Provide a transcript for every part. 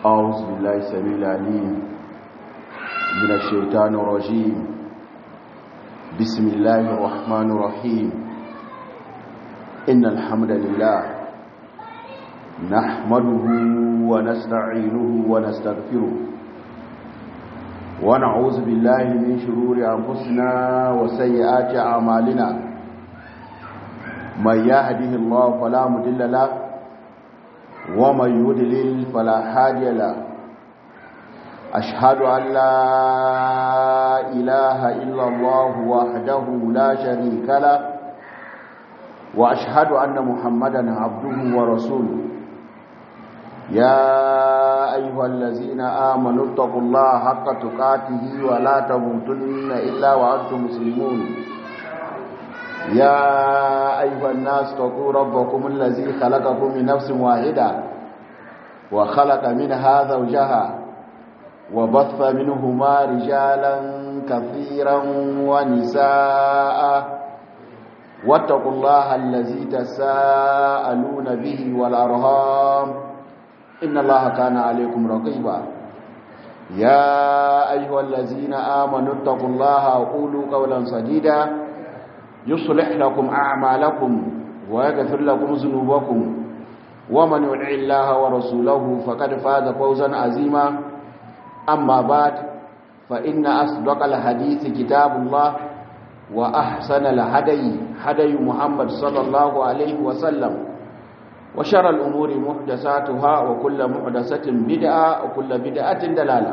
أعوذ بالله السميع العليم من الشيطان الرجيم بسم الله الرحمن الرحيم إن الحمد لله نحمده ونستعينه ونستغفره ونعوذ بالله من شرور أنفسنا وسيئات أعمالنا من يهده الله فلا مضل له ومن يضلل فلا هادي له أشهد أن لا إله إلا الله وحده لا شريك له وأشهد أن محمدا عبده ورسوله يا أيها الذين آمنوا اتقوا الله حق تقاته ولا تموتن إلا وأنتم مسلمون يا أيها الناس اتقوا ربكم الذي خلقكم من نفس واحدة وخلق منها زوجها وبث منهما رجالا كثيرا ونساء واتقوا الله الذي تساءلون به والأرهام إن الله كان عليكم رقيبا يا أيها الذين آمنوا اتقوا الله وقولوا قولا سديدا يصلح لكم أعمالكم ويغفر لكم ذنوبكم ومن يطع الله ورسوله فقد فاز فوزا عظيما أما بعد فإن أصدق الحديث كتاب الله وأحسن الهدي هدي محمد صلى الله عليه وسلم وشر الأمور محدثاتها وكل محدثة بدعة وكل بدعة دلالة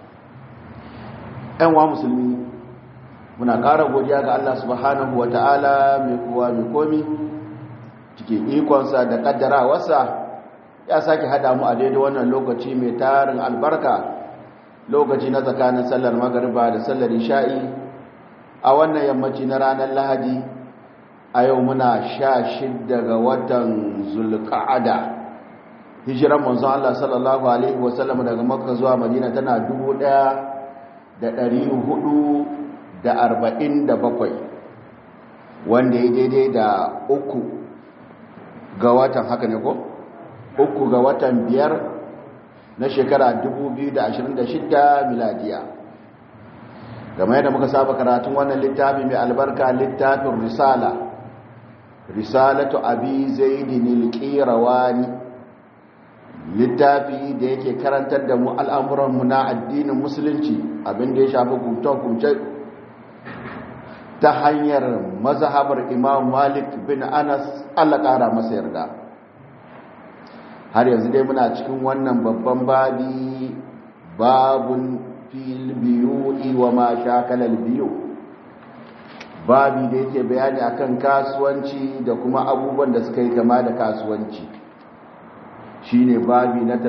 أنواع مسلمين muna ƙara godiya ga Allah subhanahu wa ta'ala mai kuwa mai komi cikin ikonsa da ƙaddarawarsa ya sake haɗa mu a daidai wannan lokaci mai tarin albarka lokaci na tsakanin sallar magariba da sallar isha'i a wannan yammaci na ranar lahadi a yau muna sha shidda ga watan zulka'ada hijiran manzon Allah sallallahu alaihi wasallam daga makka zuwa madina tana dubu ɗaya da ɗari hudu da arba'in da bakwai wanda ya daidai da uku ga watan haka ne ko? uku ga watan biyar na shekara 2026 miladiya game yadda muka saba karatun wannan littafi mai albarka littafin risala risalatu abi zaidin alqirawani littafi da yake karantar da mu al'amuranmu na addinin musulunci abinda ya shafi kumce ta hanyar mazhabar imam malik bin anas allah ƙara masa yarda har yanzu dai muna cikin wannan babban babi babun fil biyu'i wa ma shakalal biyu babi da yake bayani akan kasuwanci da kuma abubuwan da suka yi kama da kasuwanci shine babi na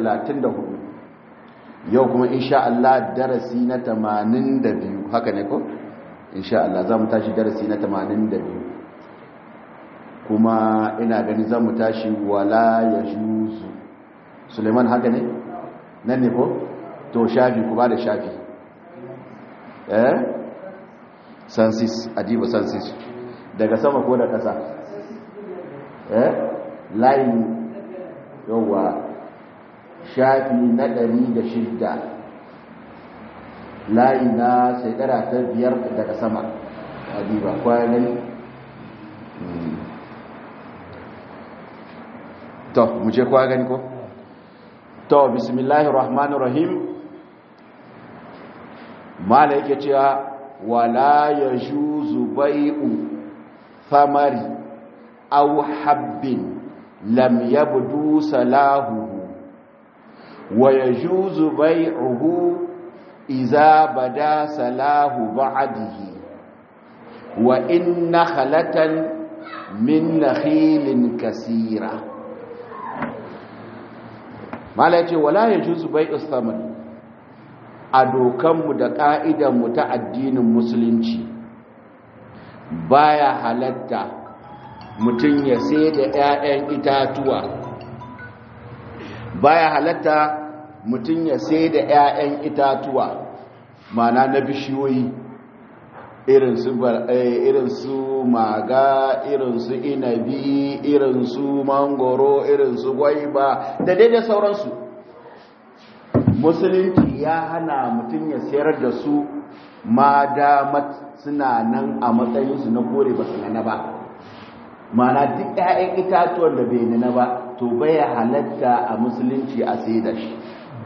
34 yau kuma insha Allah darasi na 82 haka ne ko insha Allah za mu tashi darasi na 82 kuma ina gani za mu tashi wala ya shuzu suleiman haka ne nan ne ko to shafi ku ba da shafi eh sansis adiba sansis daga sama ko da ƙasa eh layin yawa shafi na ɗari da shidda layi na shekara ta biyar daga sama adiba kwanan to mu je kwa gani ko to bismillahir rahmanir rahim mala yake cewa wala yajuzu bai'u thamari aw habbin lam yabdu salahu wa yajuzu bai'uhu idza bada salahu ba'dihi wa in nakhlatan min nakhilin kaseera mala ce wala ya juzu bai istamani a dokanmu da ƙa'idanmu ta addinin musulunci baya halatta mutum ya sai da ‘ya'yan itatuwa baya halatta mutum ya sai da ‘ya'yan itatuwa mana na bishiyoyi irin su maga irin su inabi irin su mangoro irin su gwaiba da daidai sauransu musulunci ya hana mutum ya sayar da su ma damat suna nan a matsayinsu na kore ba su nana ba mana duk 'ya'yan itatuwan da bai nana ba to baya halatta a musulunci a sai da shi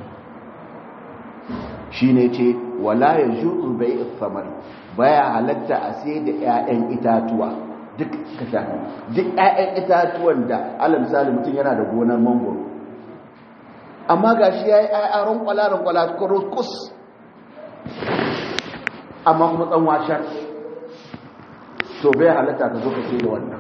shi ne ce wala ya ju'u bai samar baya halatta a sai da 'ya'yan itatuwa duk ka shafi duk 'ya'yan itatuwan da alal misali mutum yana da gonar mangoro amma ga shi ya yi ayyaron kwala-kwala kus amma kuma tsan washar to bai halatta ka zo ka ce da wannan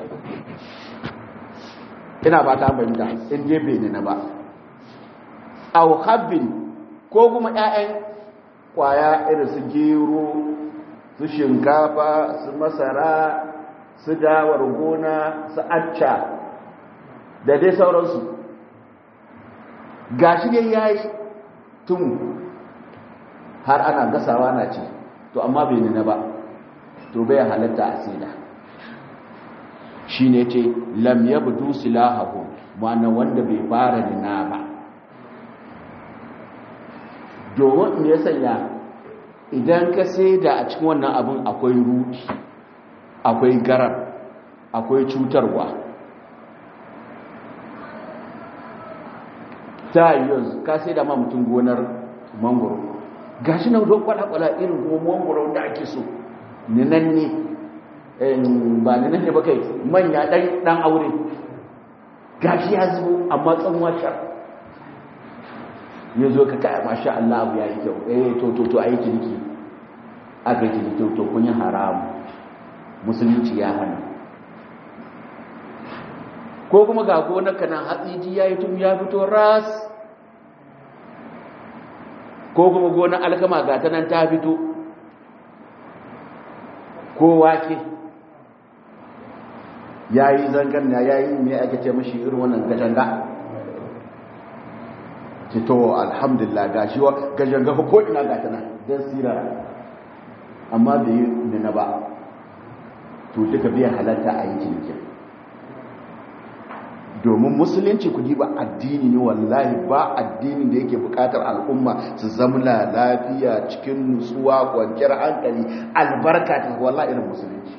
ina ba ta banta in je bai na ba au habbin ko kuma 'ya'yan kwaya irin su gero su shinkafa su masara su dawar gona su acca da dai sauransu gashi dai yayi tun har ana gasawa na ce to amma bai nuna ba to bai halatta a sida shine ce lam yabdu silahu ma'ana wanda bai fara nuna ba domin me ya sanya idan ka da a cikin wannan abin akwai ruki akwai garar akwai cutarwa ta yanzu ka sai da ma mutum gonar mangoro gashi na don kwada-kwada irin kuma mangoro da ake so ninan ne ba ninan ne ba kai manya dan aure gashi ya zubo amma tsanwa sha ya zo ka kaya masha Allah abu ya yi kyau eh to to to a yi ciniki aka yi ciniki to to kun yi haramu musulunci ya hana ko kuma ga gonarka nan hatsiji ya yi tun ya fito ras ko kuma gonar alkama ga ta nan ta fito ko wake ya yi zangan ya yi mai ake ce mashi irin wannan gajanga to alhamdulillah ga shi gajanga ko ina ga ta nan don sira amma bai yi nuna ba to duka biya halatta a yi cinikin domin musulunci ku ba addini ne wallahi ba addini da yake bukatar al'umma su zamla lafiya cikin nutsuwa kwanciyar hankali albarka ta wallahi irin musulunci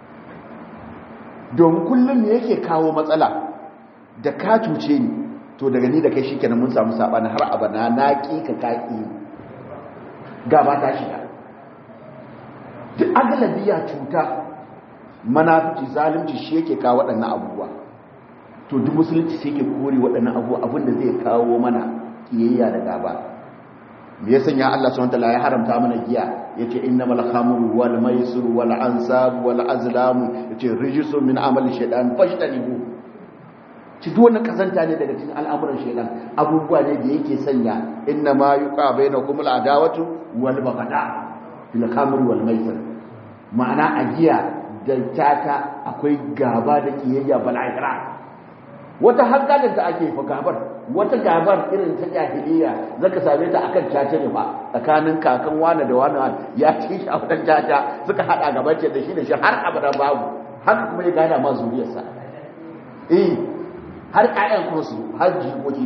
domin kullum ne yake kawo matsala da ka cuce ni to daga ni da kai shi kenan mun samu saɓani har abana na ƙi ka kaƙi gaba ta shiga duk agalabiya cuta manafici zalunci shi yake kawo waɗannan abubuwa to duk musulunci sai ke kore waɗannan abu abinda zai kawo mana kiyayya da gaba me ya sanya Allah subhanahu wataala ya haramta mana giya yace innamal khamru wal maisir wal ansab wal azlam yace rijsun min amali shaytan fashtanibu ci duk wannan kazanta ne daga cikin al'amuran shaytan abubuwa ne da yake sanya innama yuqa bainakum al adawatu wal baghdha fil khamri wal maisir ma'ana a giya da tata akwai gaba da kiyayya bala'ira wata hankalin da ake fa gabar wata gabar irin ta jahiliya zaka same ta akan caca ne ba tsakanin kakan wani da wani ya ci shi a wadan caca suka hada gaban ce da shi da shi har abada babu haka kuma ya gana ma zuriyarsa eh har ƴaƴan kuma su har jikoki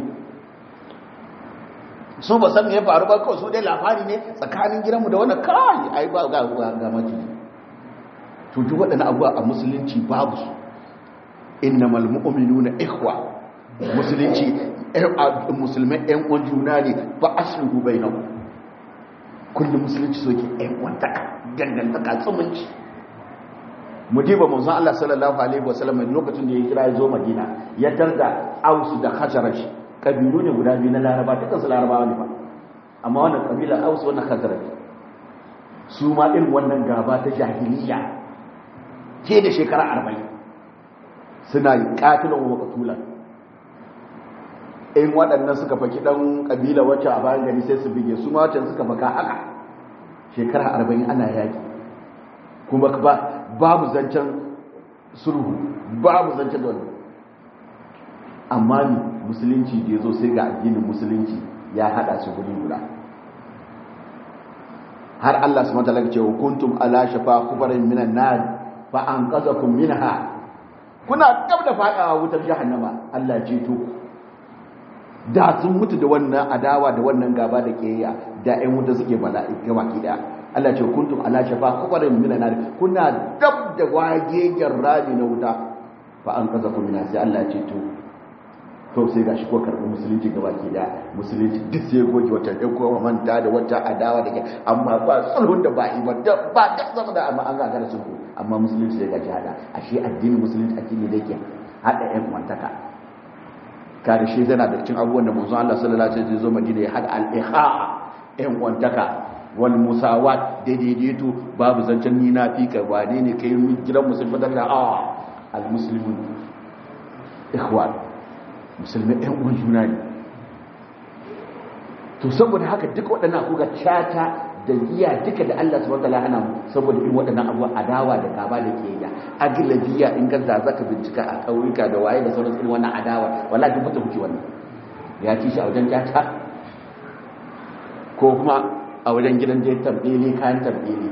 su ba san me ya faru ba kawai su dai labari ne tsakanin gidanmu da wannan kai ai ba ga ga mace to duk waɗannan abubuwa a musulunci babu su innamal mu'minuna ikhwa musulunci musulmai ɗan uwan juna ne ba aslihu bainakum kullum musulunci so ke ɗan uwantaka dangantaka tsumunci mu diba manzon Allah sallallahu alaihi wasallam lokacin da ya kira ya zo Madina ya tarda Aus da Khazraj kabilu ne guda biyu na Laraba dukkan su Larabawa ne ba amma wannan kabila Aus wannan Khazraj su ma irin wannan gaba ta jahiliya ke da shekara arba'in suna yi katilan wa makatulan in waɗannan suka faki ɗan ƙabila wacce a bayan gari sai su bige su matan suka faka haka shekara arba'in ana yaƙi kuma babu zancen sulhu babu zancen da wani amma ni musulunci da ya zo sai ga addinin musulunci ya haɗa su guri guda har Allah su mata lagace wa kuntum ala shafa kubarin minan nar fa an qazakum minha kuna gab da fadawa wutar jahannama Allah ceto da sun mutu da wannan adawa da wannan gaba da kiyayya da ƴan wuta suke bala'i gaba ki daya Allah ce kuntum ala shafa kubarin minan nar kuna dab da wagegen rami na wuta fa an kaza ku mina sai Allah ce to to sai gashi ko karbi musulunci gaba ki daya musulunci duk sai goge wata ɗan ko manta da wata adawa da ke amma ba sulhun da ba yi ba ba da zama da amma an ga da sulhu amma musulunci sai gashi hada ashe addinin musulunci addini da yake hada ƴan wantaka kada shi zana da cikin abubuwan da manzon Allah sallallahu alaihi wasallam zo Madina ya hada al-ikha ƴan wantaka wal musawat daidaito babu zancen ni na fi ka wane ne kai gidan musulmi da a al muslimun ikhwan musulmi ɗan uwan juna ne to saboda haka duka waɗannan kuga cata da giya duka da Allah subhanahu wataala hana mu saboda irin waɗannan abubuwa adawa da gaba da ke ya aglabiya in ganda zaka bincika a ƙauyuka da waye da sauran irin wannan adawa wallahi duk mutum kuke wannan ya ci shi a wajen cata ko kuma a wajen gidan da ya tambele kayan tambele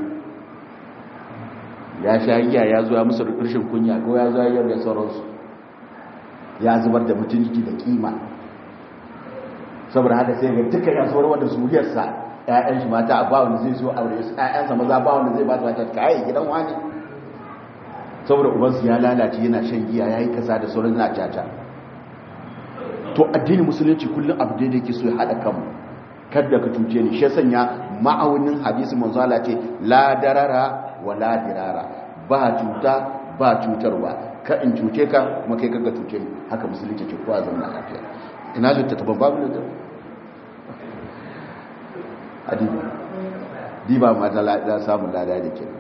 ya sha giya ya zuwa musu rashin kunya ko ya zuwa yau da sauransu ya zubar da mutunci da kima saboda haka sai ga duka ya zuwar wanda zuriyarsa ƴaƴan shi mata ba wanda zai zo aure su ƴaƴansa maza ba wanda zai ba su mata kai gidan wani saboda ubansu ya lalace yana shan giya yayi kasa da sauran na caca to addinin musulunci kullum abu da yake so ya hada kanmu kada ka cuce ni shi sanya ma'aunin hadisi manzo Allah ce la darara wa la dirara ba cuta ba cutarwa ka in cuce ka kuma kai kaga cuce ni haka musulunci ce kowa zama lafiya ina littattafan babu da adi diba ma ta lada samun lada da ke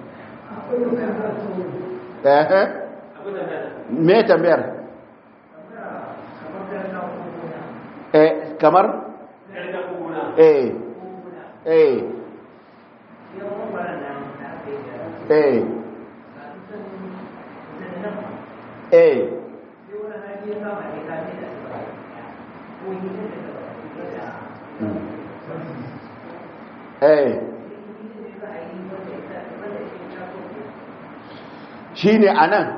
eh me tambayar eh kamar eh eh eh eh eh shi ne a nan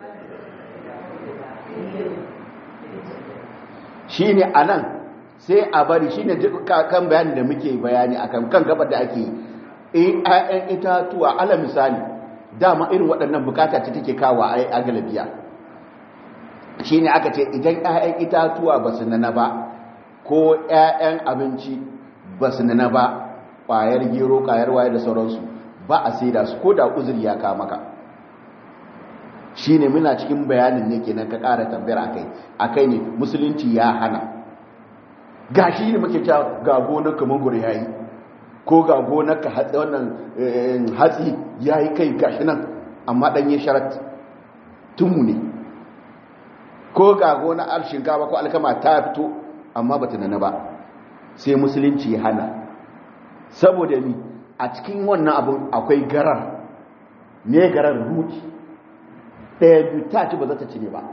shi ne a nan sai a bari shi ne kan bayani da muke bayani a kan gabar da ake yi ayan itatuwa ala misali dama irin waɗannan bukata ta take kawo a galabiya shi ne aka ce idan ayan itatuwa ba su nana ba ko ayan abinci ba su nana ba ƙwayar gero ƙwayar waye da sauransu ba a sai da su ko da uzuri ya kama ka shi ne muna cikin bayanin ne kenan ka ƙara tambayar akai akai ne musulunci ya hana ga shi ne muke cewa ga gonar ka mangoro ya yi ko ga gonar ka hatsi wannan hatsi ya yi kai gashi nan amma ɗanye sharat tunmu ne ko ga gonar al shinkafa ko alkama ta fito amma ba ta nana ba sai musulunci ya hana saboda ni a cikin wannan abin akwai garar ne garar ruki ɗaya biyu ta ci ba za ta ci ne ba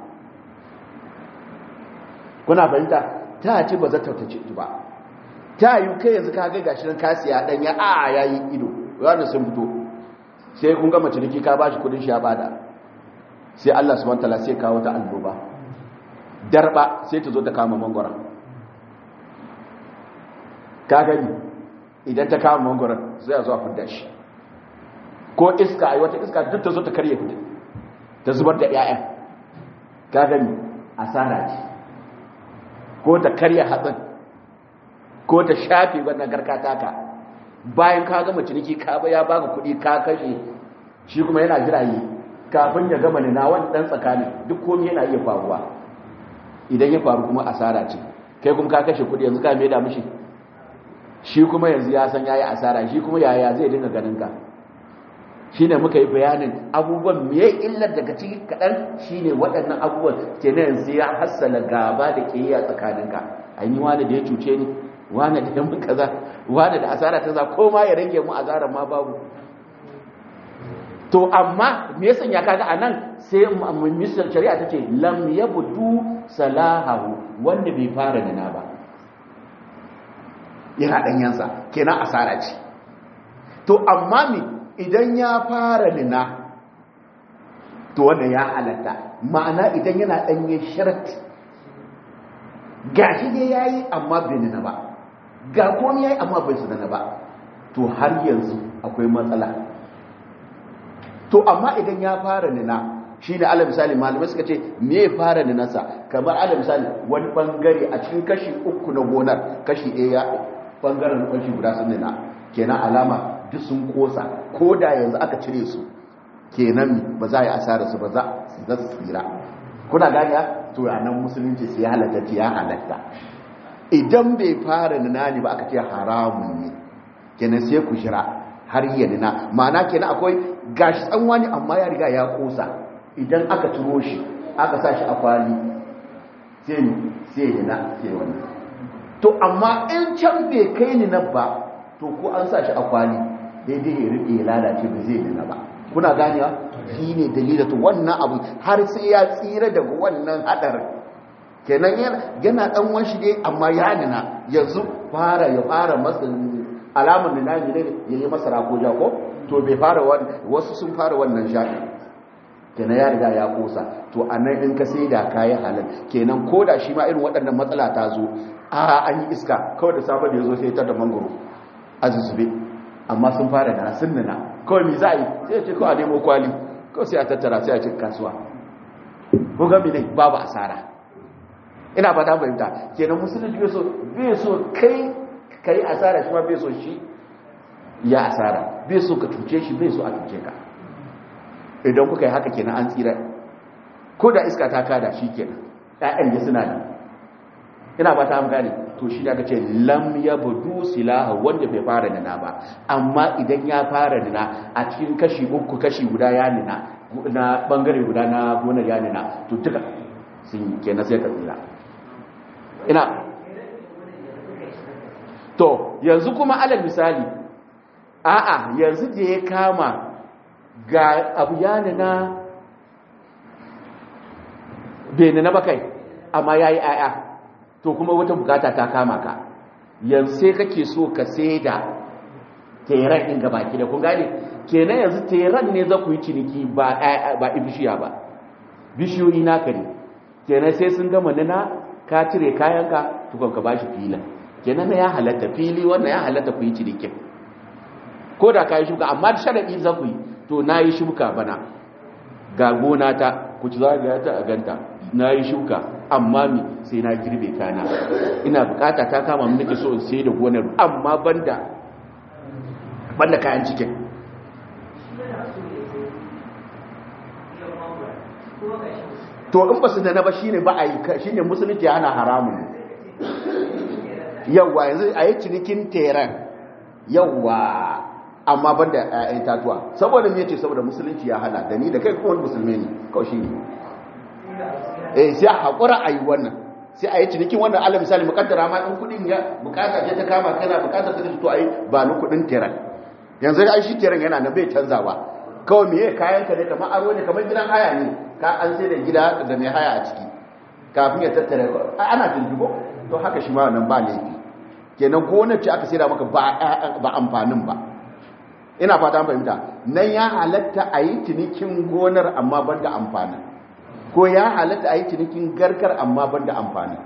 kuna fahimta ta ci ba za ta ci ba ta yi kai yanzu ka ga gashi nan kasiya ɗanya a ya yi ido wanda sun fito sai kun gama ciniki ka ba shi kudin shi ya bada sai Allah subhanahu wataala sai kawo ta annoba darba sai ta zo ta kama mangwara ka gani idan ta kama mangwara sai a zo a fidda shi ko iska ai wata iska duk ta zo ta karye kudin ta zubar da 'ya'yan ka gani asara ce ko ta karya hatsin ko ta shafe wannan garkata ka bayan ka gama ciniki ka ba ya baka kuɗi ka kashe shi kuma yana jira yi kafin ya gama nina wani ɗan tsakani duk komai yana iya faruwa idan ya faru kuma asara ce kai kuma ka kashe kuɗi yanzu ka mai da mishi shi kuma yanzu ya san yayi asara shi kuma yaya zai dinga ganin ka shine muka yi bayanin abubuwan me illar daga ciki kaɗan shine waɗannan abubuwan kenan yanzu ya hassala gaba da ƙiyayya tsakaninka an yi wani da ya cuce ni wani da yan kaza wani da asara ta za ko ma ya rage mu asarar ma babu to amma me yasa ya kaga anan sai misal shari'a tace lam yabdu salahu wanda bai fara nana ba yana danyansa kenan asara ce to amma me idan ya fara nina to wanda ya halatta ma'ana idan yana danye sharat gashi dai yayi amma bai nuna ba ga komai yayi amma bai nuna ba to har yanzu akwai matsala to amma idan ya fara nuna shi ne ala misali malamai suka ce me ya fara ninansa kamar ala misali wani bangare a cikin kashi uku na gonar kashi ɗaya bangaren kashi guda sun nuna kenan alama duk sun kosa ko da yanzu aka cire su kenan ba za a yi asara su ba za su tsira kuna gani to a nan musulunci sai halatta ce ya halatta idan bai fara nuna ne ba aka ce haramun ne kenan sai ku shira har yi nuna ma'ana kenan akwai gashi tsanwa ne amma ya riga ya kosa idan aka turo shi aka sa shi a kwali sai ni sai nuna sai wani to amma in can bai kai ni na ba to ko an sa shi a kwali daidai ya riƙe ya lalace ba zai nuna ba kuna ganewa shi ne dalilin to wannan abu har sai ya tsira daga wannan hadarin kenan yana dan wanshi dai amma ya nuna yanzu fara ya fara masa alamar nuna ne ya yi masa rako jako to bai fara wasu sun fara wannan shafi kenan ya riga ya kosa to a nan in ka sai da kayan halal kenan ko da shi ma irin waɗannan matsala ta zo a an yi iska kawai da sabon da ya zo sai ta da mangoro a zuzube amma sun fara da sun nuna kawai mi za a yi sai ce kawai a nemo kwali kawai sai a tattara sai a cikin kasuwa ko gami ne babu asara ina ba ta fahimta kenan musulunci bai so bai so kai kai asara shi ma bai so shi ya asara bai so ka cuce shi bai so a cuce ka idan kuka yi haka kenan an tsira ko da iska ta kada shi kenan ƴaƴan da suna nan ina ba ta gane to shi aka ce lam yabdu silaha wanda bai fara nuna ba amma idan ya fara nuna a cikin kashi uku kashi guda ya nuna na bangare guda na gonar ya nuna to duka sun kenan sai ka tsira ina to yanzu kuma alal misali a'a yanzu da ya kama ga abu ya nuna bai nuna ba kai amma ya yi aya to kuma wata bukata ta kama ka yanzu sai kake so ka sai da teran ɗin gaba ki da kun gane kenan yanzu teran ne za ku yi ciniki ba ba bishiya ba bishiyoyi naka ne kenan sai sun gama nuna ka cire kayanka tukon ka bashi filin kenan ya halatta fili wannan ya halatta ku yi cinikin ko da ka yi shuka amma da sharaɗi za ku yi to na yi shuka bana ga gona ta ku ci zagaya ta a ganta na yi shuka amma mi sai na girbe kana ina bukata ta kama mun nake so in sai da gonar amma banda banda kayan cikin to in ba su da na ba shine ba a yi shine musulunci ana haramun yawa yanzu a yi cinikin teran yawa amma ban da ‘ya'yan tatuwa saboda me ce saboda musulunci ya hana da ni da kai kuma musulmi ne kawai shi ne eh sai a haƙura a yi wannan sai a yi cinikin wannan ala misali mukaddara ma in kudin ya bukata ce ta kama kana bukata ta to a yi ba ni kudin teran yanzu ai shi teran yana nan bai canzawa kawai me kayan ka ne kamar aro ne kamar gidan haya ne ka an sai da gida da mai haya a ciki kafin ya tattare ana tuntubo to haka shi ma wannan ba laifi kenan gonar ce aka sai da maka ba amfanin ba ina fata an fahimta nan ya halatta a yi cinikin gonar amma ban da amfanin ko ya halatta a yi cinikin garkar amma ban da amfanin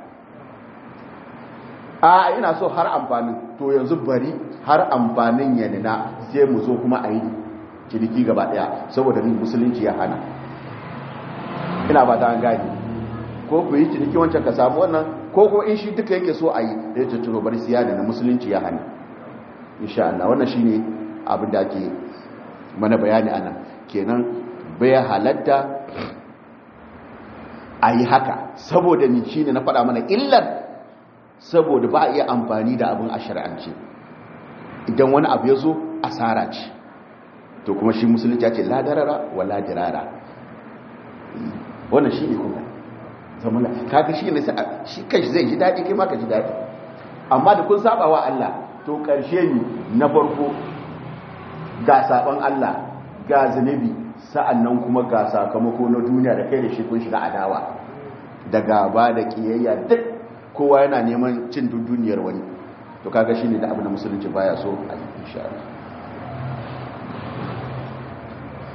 a ina so har amfanin to yanzu bari har amfanin ya nina sai mu zo kuma a yi ciniki gaba daya saboda ni musulunci ya hana ina fata an gani ko ku yi ciniki wancan ka samu wannan ko ko in shi duka yake so a yi da ya tattaro bari siya da na musulunci ya hana insha Allah wannan shine abin da ake mana bayani anan kenan bai halatta a yi haka saboda ni shi ne na faɗa mana illar saboda ba a iya amfani da abin a shari'ance idan wani abu ya zo asara ce to kuma shi musulunci ya ce ladarara wa ladirara wannan shi ne kuma zamana kaga shi ne shi kai zai ji daɗi kai ma ka ji daɗi amma da kun saba wa Allah to ƙarshe ne na farko ga saban Allah ga zunubi sa'annan kuma ga sakamako na duniya da kai da shi kun shiga adawa da gaba da kiyayya duk kowa yana neman cin duniyar wani to kaga shine da abin da musulunci baya so a yi insha Allah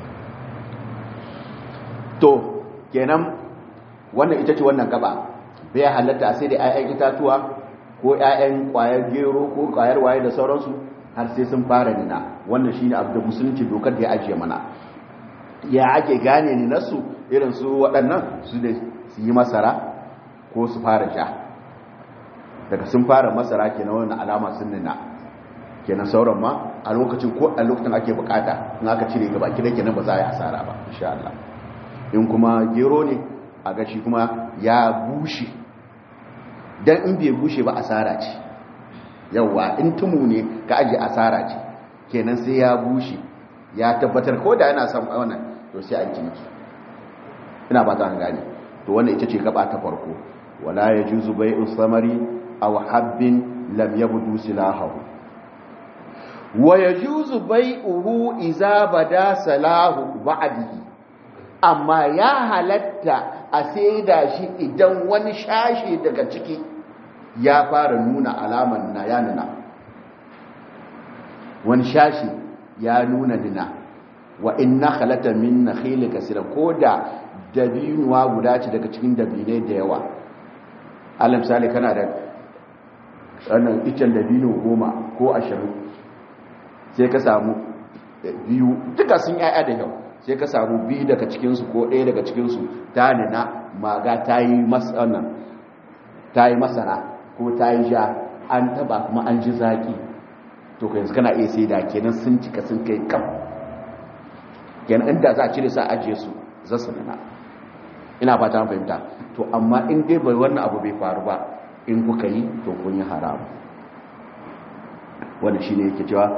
to kenan wannan ita ce wannan gaba bai halatta sai da 'ya'yan itatuwa ko 'ya'yan ƙwayar gero ko ƙwayar waye da sauransu har sai sun fara nina wannan shine abu da musulunci dokar da ya ajiye mana ya ake gane ni nasu irin su waɗannan su da su yi masara ko su fara sha daga sun fara masara kenan wannan alama sun nina kenan sauran ma a lokacin ko a lokacin ake bukata in aka cire gaba kida kenan ba za a yi asara ba insha Allah in kuma gero ne a gashi kuma ya bushe dan in bai bushe ba asara ce yawa in tumu ne ka aje asara ce kenan sai ya bushe ya tabbatar ko da yana son wannan to sai an ciniki ina ba ta gane to wannan ita ce gaba ta farko wala yajuzu bai'u samari aw habbin lam yabdu silahu wa yajuzu bai'uhu idza bada salahu ba'dihi amma ya halatta a saida shi idan wani shashi daga ciki ya fara nuna alaman na ya nuna wani shashi ya nuna nuna wa inna khalata min nakhil kasira koda dabinuwa guda ce daga cikin dabinai da yawa alal misali kana da wannan icen dabino goma ko ashirin sai ka samu biyu duka sun yaya da yau sai ka samu biyu daga cikinsu ko ɗaya daga cikinsu ta nuna maga ta yi masara ko ta yi sha an taba kuma an ji zaki to ka yanzu kana iya sai da kenan sun cika sun kai kam kenan inda za a cire sa ajiye su za su nuna ina fata fahimta to amma in dai bai wannan abu bai faru ba in kuka yi to kun yi haramu wanda shi ne yake cewa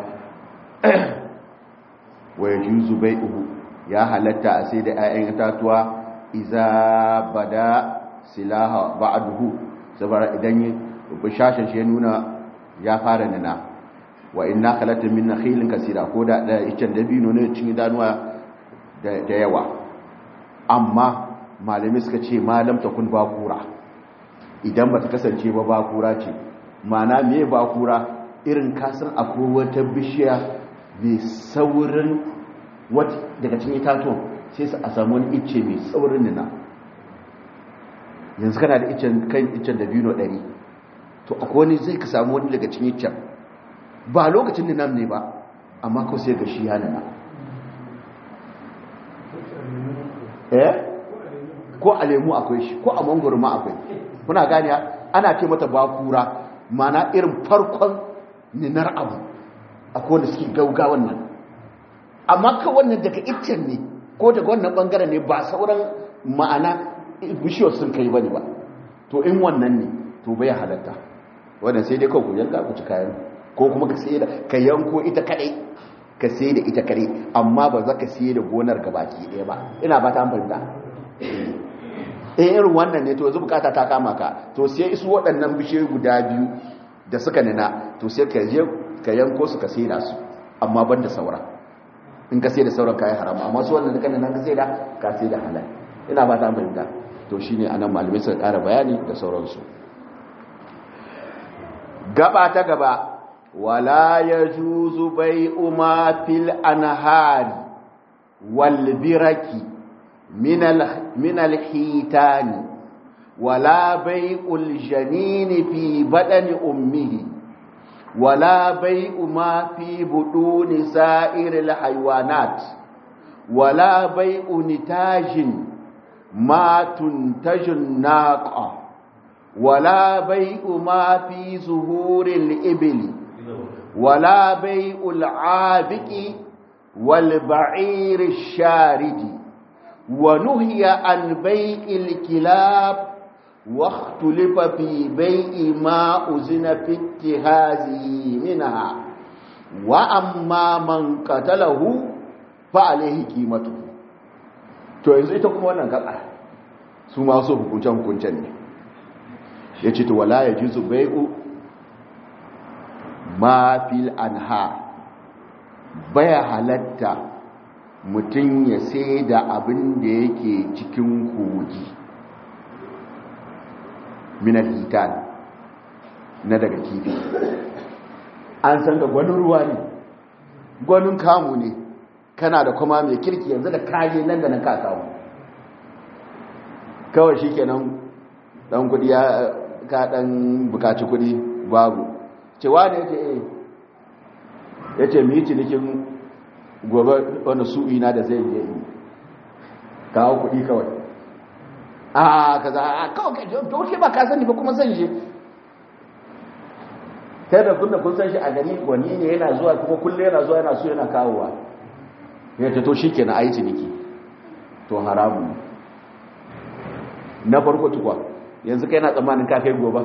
wa ya juzu bai uhu ya halatta a sai da 'ya'yan itatuwa iza bada silaha ba'aduhu saboda idan bishashin shi ya nuna ya fara nuna wa inna khalatin min nakhilin kasira ko da da icen dabino ne cin idanuwa da yawa amma malamai suka ce malam takun bakura idan ba ta kasance ba bakura ce mana me bakura irin kasan akwai wata bishiya mai saurin wata daga cikin itatuwan sai su a samu wani icce mai saurin nuna yanzu kana da icen kan icen dabino 100 to akwai wani zai ka samu wani daga cikin icen ba lokacin ninam ne ba amma ko sai ga shi ya nuna eh ko a lemu akwai shi ko a mangoro ma akwai kuna gani ana ce mata bakura mana irin farkon ninar abu akwai wanda suke gaugawan nan amma ka wannan daga iccen ne ko daga wannan bangaren ne ba sauran ma'ana bishiyar sun kai bane ba to in wannan ne to bai halatta wannan sai dai kawai yanka ku ci kayan ko kuma ka sai da ka yanko ita kadai ka sai da ita kadai amma ba za ka sai da gonar gabaki ɗaya ba ina ba ta fahimta eh irin wannan ne to yanzu bukata ta kama ka to sai isu waɗannan bishiyoyi guda biyu da suka nina to sai ka je ka yanko su ka sai da su amma ban da saura in ka sai da sauran kayan haram amma su wannan da kan nan ka sai da ka sai da halal ina ba ta fahimta to shine anan malamai suka ƙara bayani da sauransu gaba ta gaba wala yajuzu bai'u ma fil anhari wal biraki min al min al hitani wala bai'ul janini fi badani ummihi wala bai'u ma fi buduni sa'iril haywanat wala bai'u nitajin ma tuntajun naqa wala bai'u ma fi zuhuril ibli wala bai'ul abiqi wal ba'irish sharidi wa nuhiya an bai'il kilab واختلف في بيع ما أزن في اتهازه منها وأما من قتله فعليه قيمته to yanzu ita kuma wannan gaba su ma so hukuncen hukuncen ne ya ce to wala ya ji su bai'u ma fil anha baya halatta mutum ya sai da abin da yake cikin kogi minar hitan na daga kifi an san ga gwanin ruwa ne gwanin kamu ne kana da kuma mai kirki yanzu da kaje nan da nan ka kawo kawai shi kenan dan kudi ya ka dan bukaci kudi babu cewa ne yake eh yace mu yi cinikin gobe wani su'i na da zai je yi kawo kudi kawai a kaza a kawai to ke ba ka sani ba kuma zan je kai da kun da kun san shi a gani wani ne yana zuwa kuma kulle yana zuwa yana so yana kawowa ya ce to shikenan ayi ciniki to haramu na farko tukwa yanzu kai na tsammanin ka kai gobe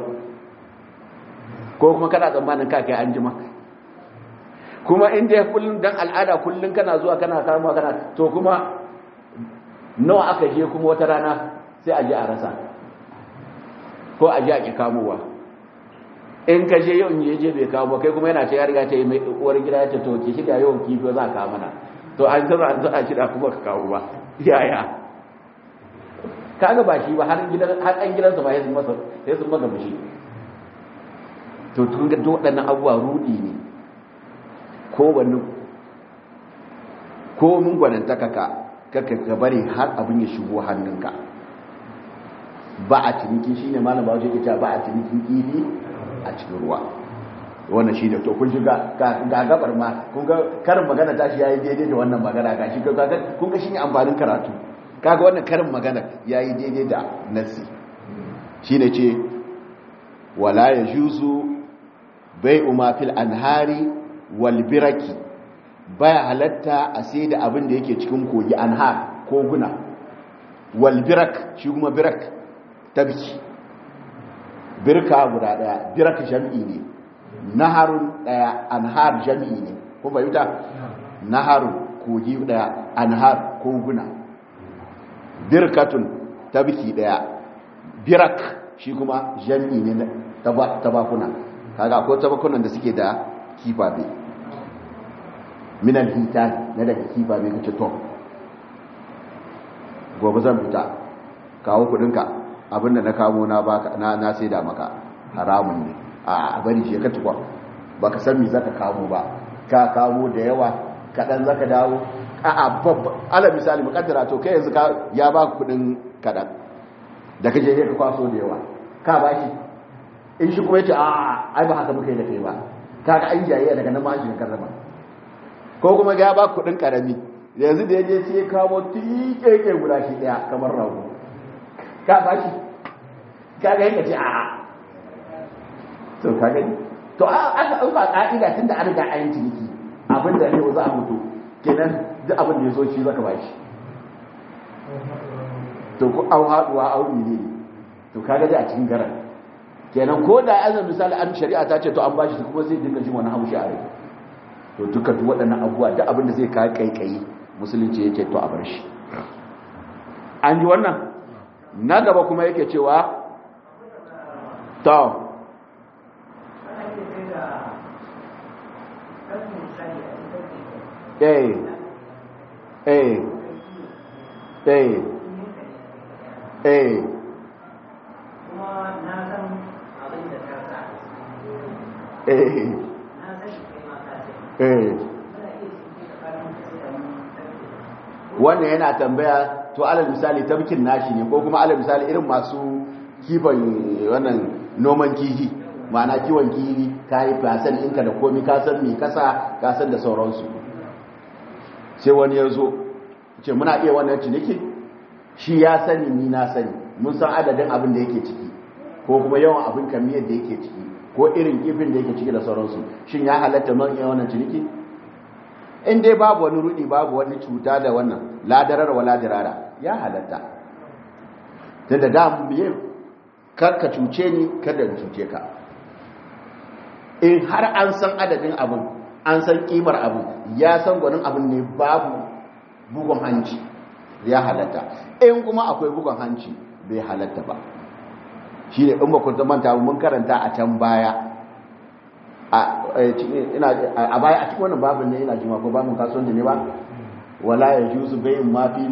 ko kuma kana tsammanin ka kai anjima kuma inda ya kullun dan al'ada kullun kana zuwa kana kama kana to kuma nawa aka je kuma wata rana sai a je a rasa ko a je a ki kamowa in ka je yau in je je bai kawo ba kai kuma yana ce ya riga ta yi mai uwar gida ya ce to ki shiga yau kifi za ka mana to an zama an zama shida kuma ka kawo ba yaya kaga ba shi ba har gidan har an gidansa ba ya sun masa sai sun masa mushi to tun ga waɗannan abubuwa rudi ne ko wani ko mun gwanantaka ka kaka ka bari har abin ya shigo hannunka ba a ciniki shine malam ba wajen ita ba a cinikin kifi a cikin ruwa wannan shi da to kun shiga ga gabar ma kun ga karin magana tashi yayi daidai da wannan magana ga shi kaga kun ga shine amfanin karatu kaga wannan karin magana yayi daidai da nasi shine ce wala yajuzu bai'u ma fil anhari wal biraki baya halatta a sai da abin da yake cikin kogi anhar koguna wal birak shi kuma birak tabki birka guda daya birak jam'i ne naharun daya anhar jam'i ne kun bayyuta naharun kogi daya anhar koguna birkatun tabki daya birak shi kuma jam'i ne tabakuna kaga akwai tabakunan da suke da kifabe minan hita na daga kifabe kace to gobe zan fita kawo kudinka abinda na kamo na baka na na saida maka haramun ne a bari shi ka tukwa baka san me zaka kamo ba ka kamo da yawa kadan zaka dawo a a babba ala misali mukaddara to kai yanzu ka ya baka kudin kadan da kaje ka kwaso da yawa ka bashi in shi kuma yace a ai ba haka muka yi da kai ba kaga an jaye daga nan ma shi karrama ko kuma ga ya baka kudin karami yanzu da yaje sai ya kawo tikeke guda shi daya kamar rago ka ba shi ka ga yanka ce a to ka gani to aka ɗauka ƙa'ida tun da an riga an yi ciniki abin da ne za a mutu kenan duk abin da ya zo shi zaka ba shi to ku au haɗuwa au ne to ka gaji a cikin garan kenan ko da azan misali an shari'a ta ce to an bashi kuma zai dinga jin wani haushi a rai to duka duk waɗannan abubuwa duk abin da zai kawo kaikayi musulunci yake to a bar shi an ji wannan na gaba kuma yake cewa to eh eh eh eh eh eh wannan yana tambaya to alal misali tabkin nashi ne ko kuma alal misali irin masu kifan wannan noman kihi ma'ana kiwon kihi ka yi fasan inka da komi ka san me kasa ka san da sauransu sai wani ya zo ce muna iya wannan ciniki shi ya sani ni na sani mun san adadin abin da yake ciki ko kuma yawan abin kamiyar da yake ciki ko irin kifin da yake ciki da sauransu shin ya halatta man iya wannan ciniki in dai babu wani rudi babu wani cuta da wannan ladarar wa ladarara ya halatta ta da da biye kar ka cuce ni kada in cuce ka in har an san adadin abin an san kimar abin ya san gwanin abin ne babu bugun hanci ya halatta in kuma akwai bugun hanci bai halatta ba shi ne in ba ku manta mun karanta a can baya a baya a cikin wannan babin ne ina jima ko babin kasuwanci ne ba wala ya juzu bayin mafi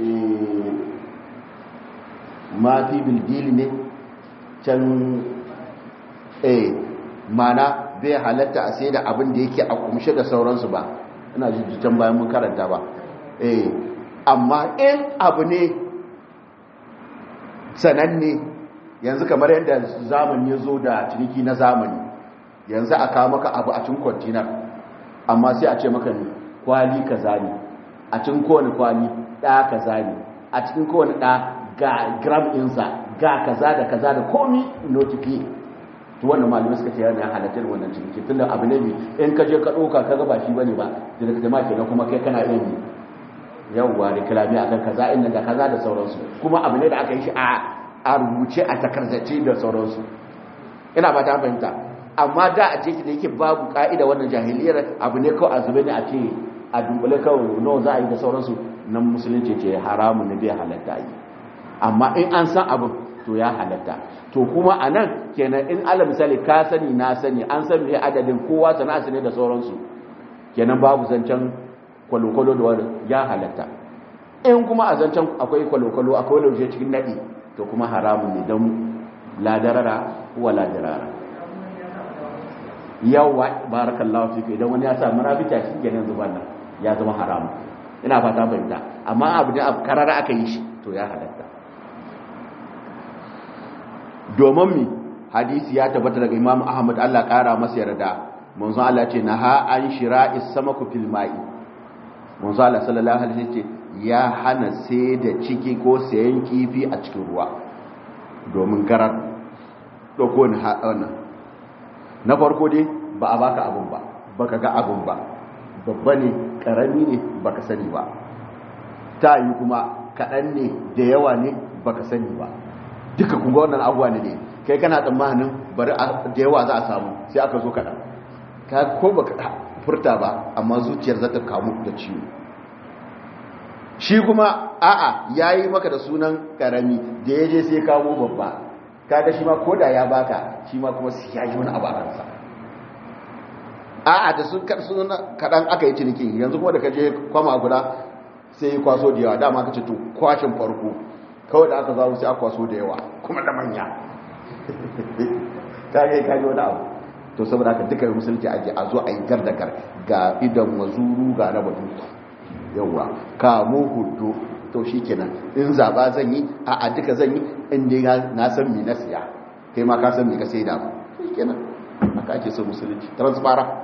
mafi bildili ne can eh mana bai halatta a sai da abin da yake a kumshe da sauransu ba ina jijjitan bayan mun karanta ba eh amma in abu ne sananne yanzu kamar yadda zamani ya zo da ciniki na zamani yanzu a kawo maka abu a cikin kwantinar amma sai a ce maka ne kwali kaza ne a cikin kowane kwali ɗa kaza ne a cikin kowane ɗa ga gram ɗinsa ga kaza da kaza da komi notifi to wannan malamai suka ce yana halatar wannan ciniki tunda abu ne mai in ka je ka ɗauka ka ba shi bane ba da ka jama'a kenan kuma kai kana iya yi yawwa da kalami akan kaza inda da kaza da sauransu kuma abu ne da aka yi shi a rubuce a takardace da sauransu ina ba ta fahimta amma da a ce da yake babu ka'ida wannan jahiliyar abu ne kawai a zube ne a ce a dunkule kawai nawa za a yi da sauransu nan musulunci ce haramun ne bai halatta yi amma in an san abin to ya halatta to kuma a nan kenan in ala misali ka sani na sani an san me adadin kowa sana'a ne da sauransu kenan babu zancen kwalokwalo da wani ya halatta in kuma a zancen akwai kwalokwalo akwai laushe cikin naɗi to kuma haramun ne don ladarara wa ladarara yawa barakallahu fika idan wani ya sa marabita shi kenan zuban nan ya zama haramun ina fata fahimta amma abu da karara aka yi shi to ya halatta domin mi hadisi ya tabbata daga imam ahmad allah kara masa yarda manzon allah ce na ha an shira isamaku fil ma'i manzon allah sallallahu alaihi wasallam ce ya hana sai da ciki ko sayan kifi a cikin ruwa domin garar dauko ni wannan na farko dai ba a baka abun ba baka ga abun ba babba ne karami ne baka sani ba ta yi kuma kaɗan ne da yawa ne baka sani ba duka kunga wannan abuwa ne ne kai kana tsammanin bari da yawa za a samu sai aka zo kaɗan ka ko baka furta ba amma zuciyar za ta kamu da ciwo shi kuma a'a ya yi maka da sunan karami da ya je sai kawo babba kaga shi ma ko da ya baka shi ma kuma sai ya yi wani abu a ransa a'a da sun kaɗan aka yi ciniki yanzu kuma da ka je kwama guda sai yi kwaso da yawa dama ka ce to kwashin farko kawai da aka zawo sai aka kwaso da yawa kuma da manya ka ga ka wani abu to saboda haka duka musulunci ake a zo a yi gar da gar ga idan wazuru ga raba duka yawa kamo hudu to shi kenan in zaba zan yi a a duka zan yi inda na san mi na siya kai ma ka san mi ka sai da ba shi kenan haka ake so musulunci transparent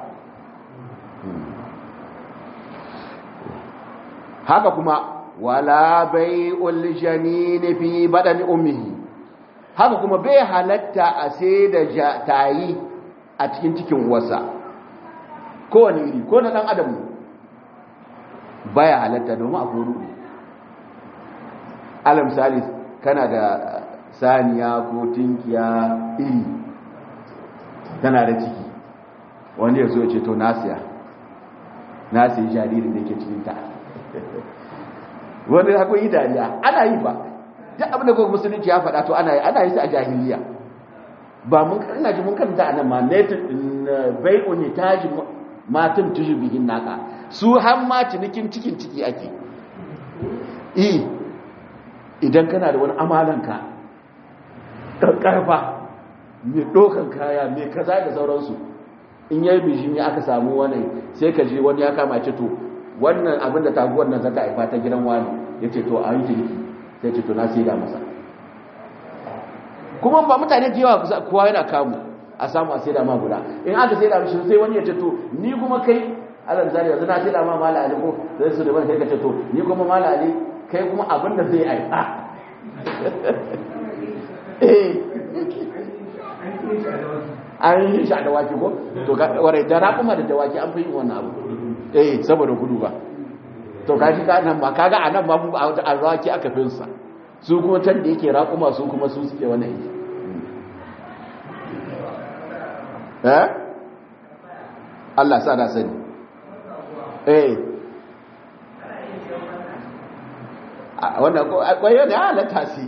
haka kuma wala bai'ul janini fi badani ummihi haka kuma bai halatta a sai da tayi a cikin cikin wasa kowane iri ko na dan adam baya halatta domin a koru alam salis kana da saniya ko tinkiya iri tana da ciki wani ya zo ya ce to nasiya nasiya jaririn da ke cikinta wani hakun yi dariya ana yi ba duk abin da kuma musulunci ya faɗa to ana yi ana yi su a jahiliya ba mun ina ji mun kanta anan ma ne bai'u ne taji matum tuju bihin naka su har ma cinikin cikin ciki ake eh idan kana da wani amalanka karfa mai ɗaukan kaya mai kaza da sauransu in yayi bijimi aka samu wani sai ka je wani ya kama ce to wannan abin da taguwar nan zata haifa ta gidan wani ya ce to a yi jirgi sai ce to na sai da masa kuma ba mutane da yawa kusa kowa yana kamu a samu a sai da ma guda in aka sai da mishi sai wani ya ce to ni kuma kai alan zari yanzu na sai da ma mala ali ko zai su da wani sai ka ce to ni kuma mala ali kai kuma abin da zai haifa eh an yi shi a dawaki ko to warai da raƙuma da dawaki an fi yin wannan abu eh saboda gudu ba to kaji ka nan ba kaga a nan ba mu a dawaki aka fi sa su kuma can da yake raƙuma su kuma su suke wannan yi eh Allah sa da sani eh wannan kwayo da halatta su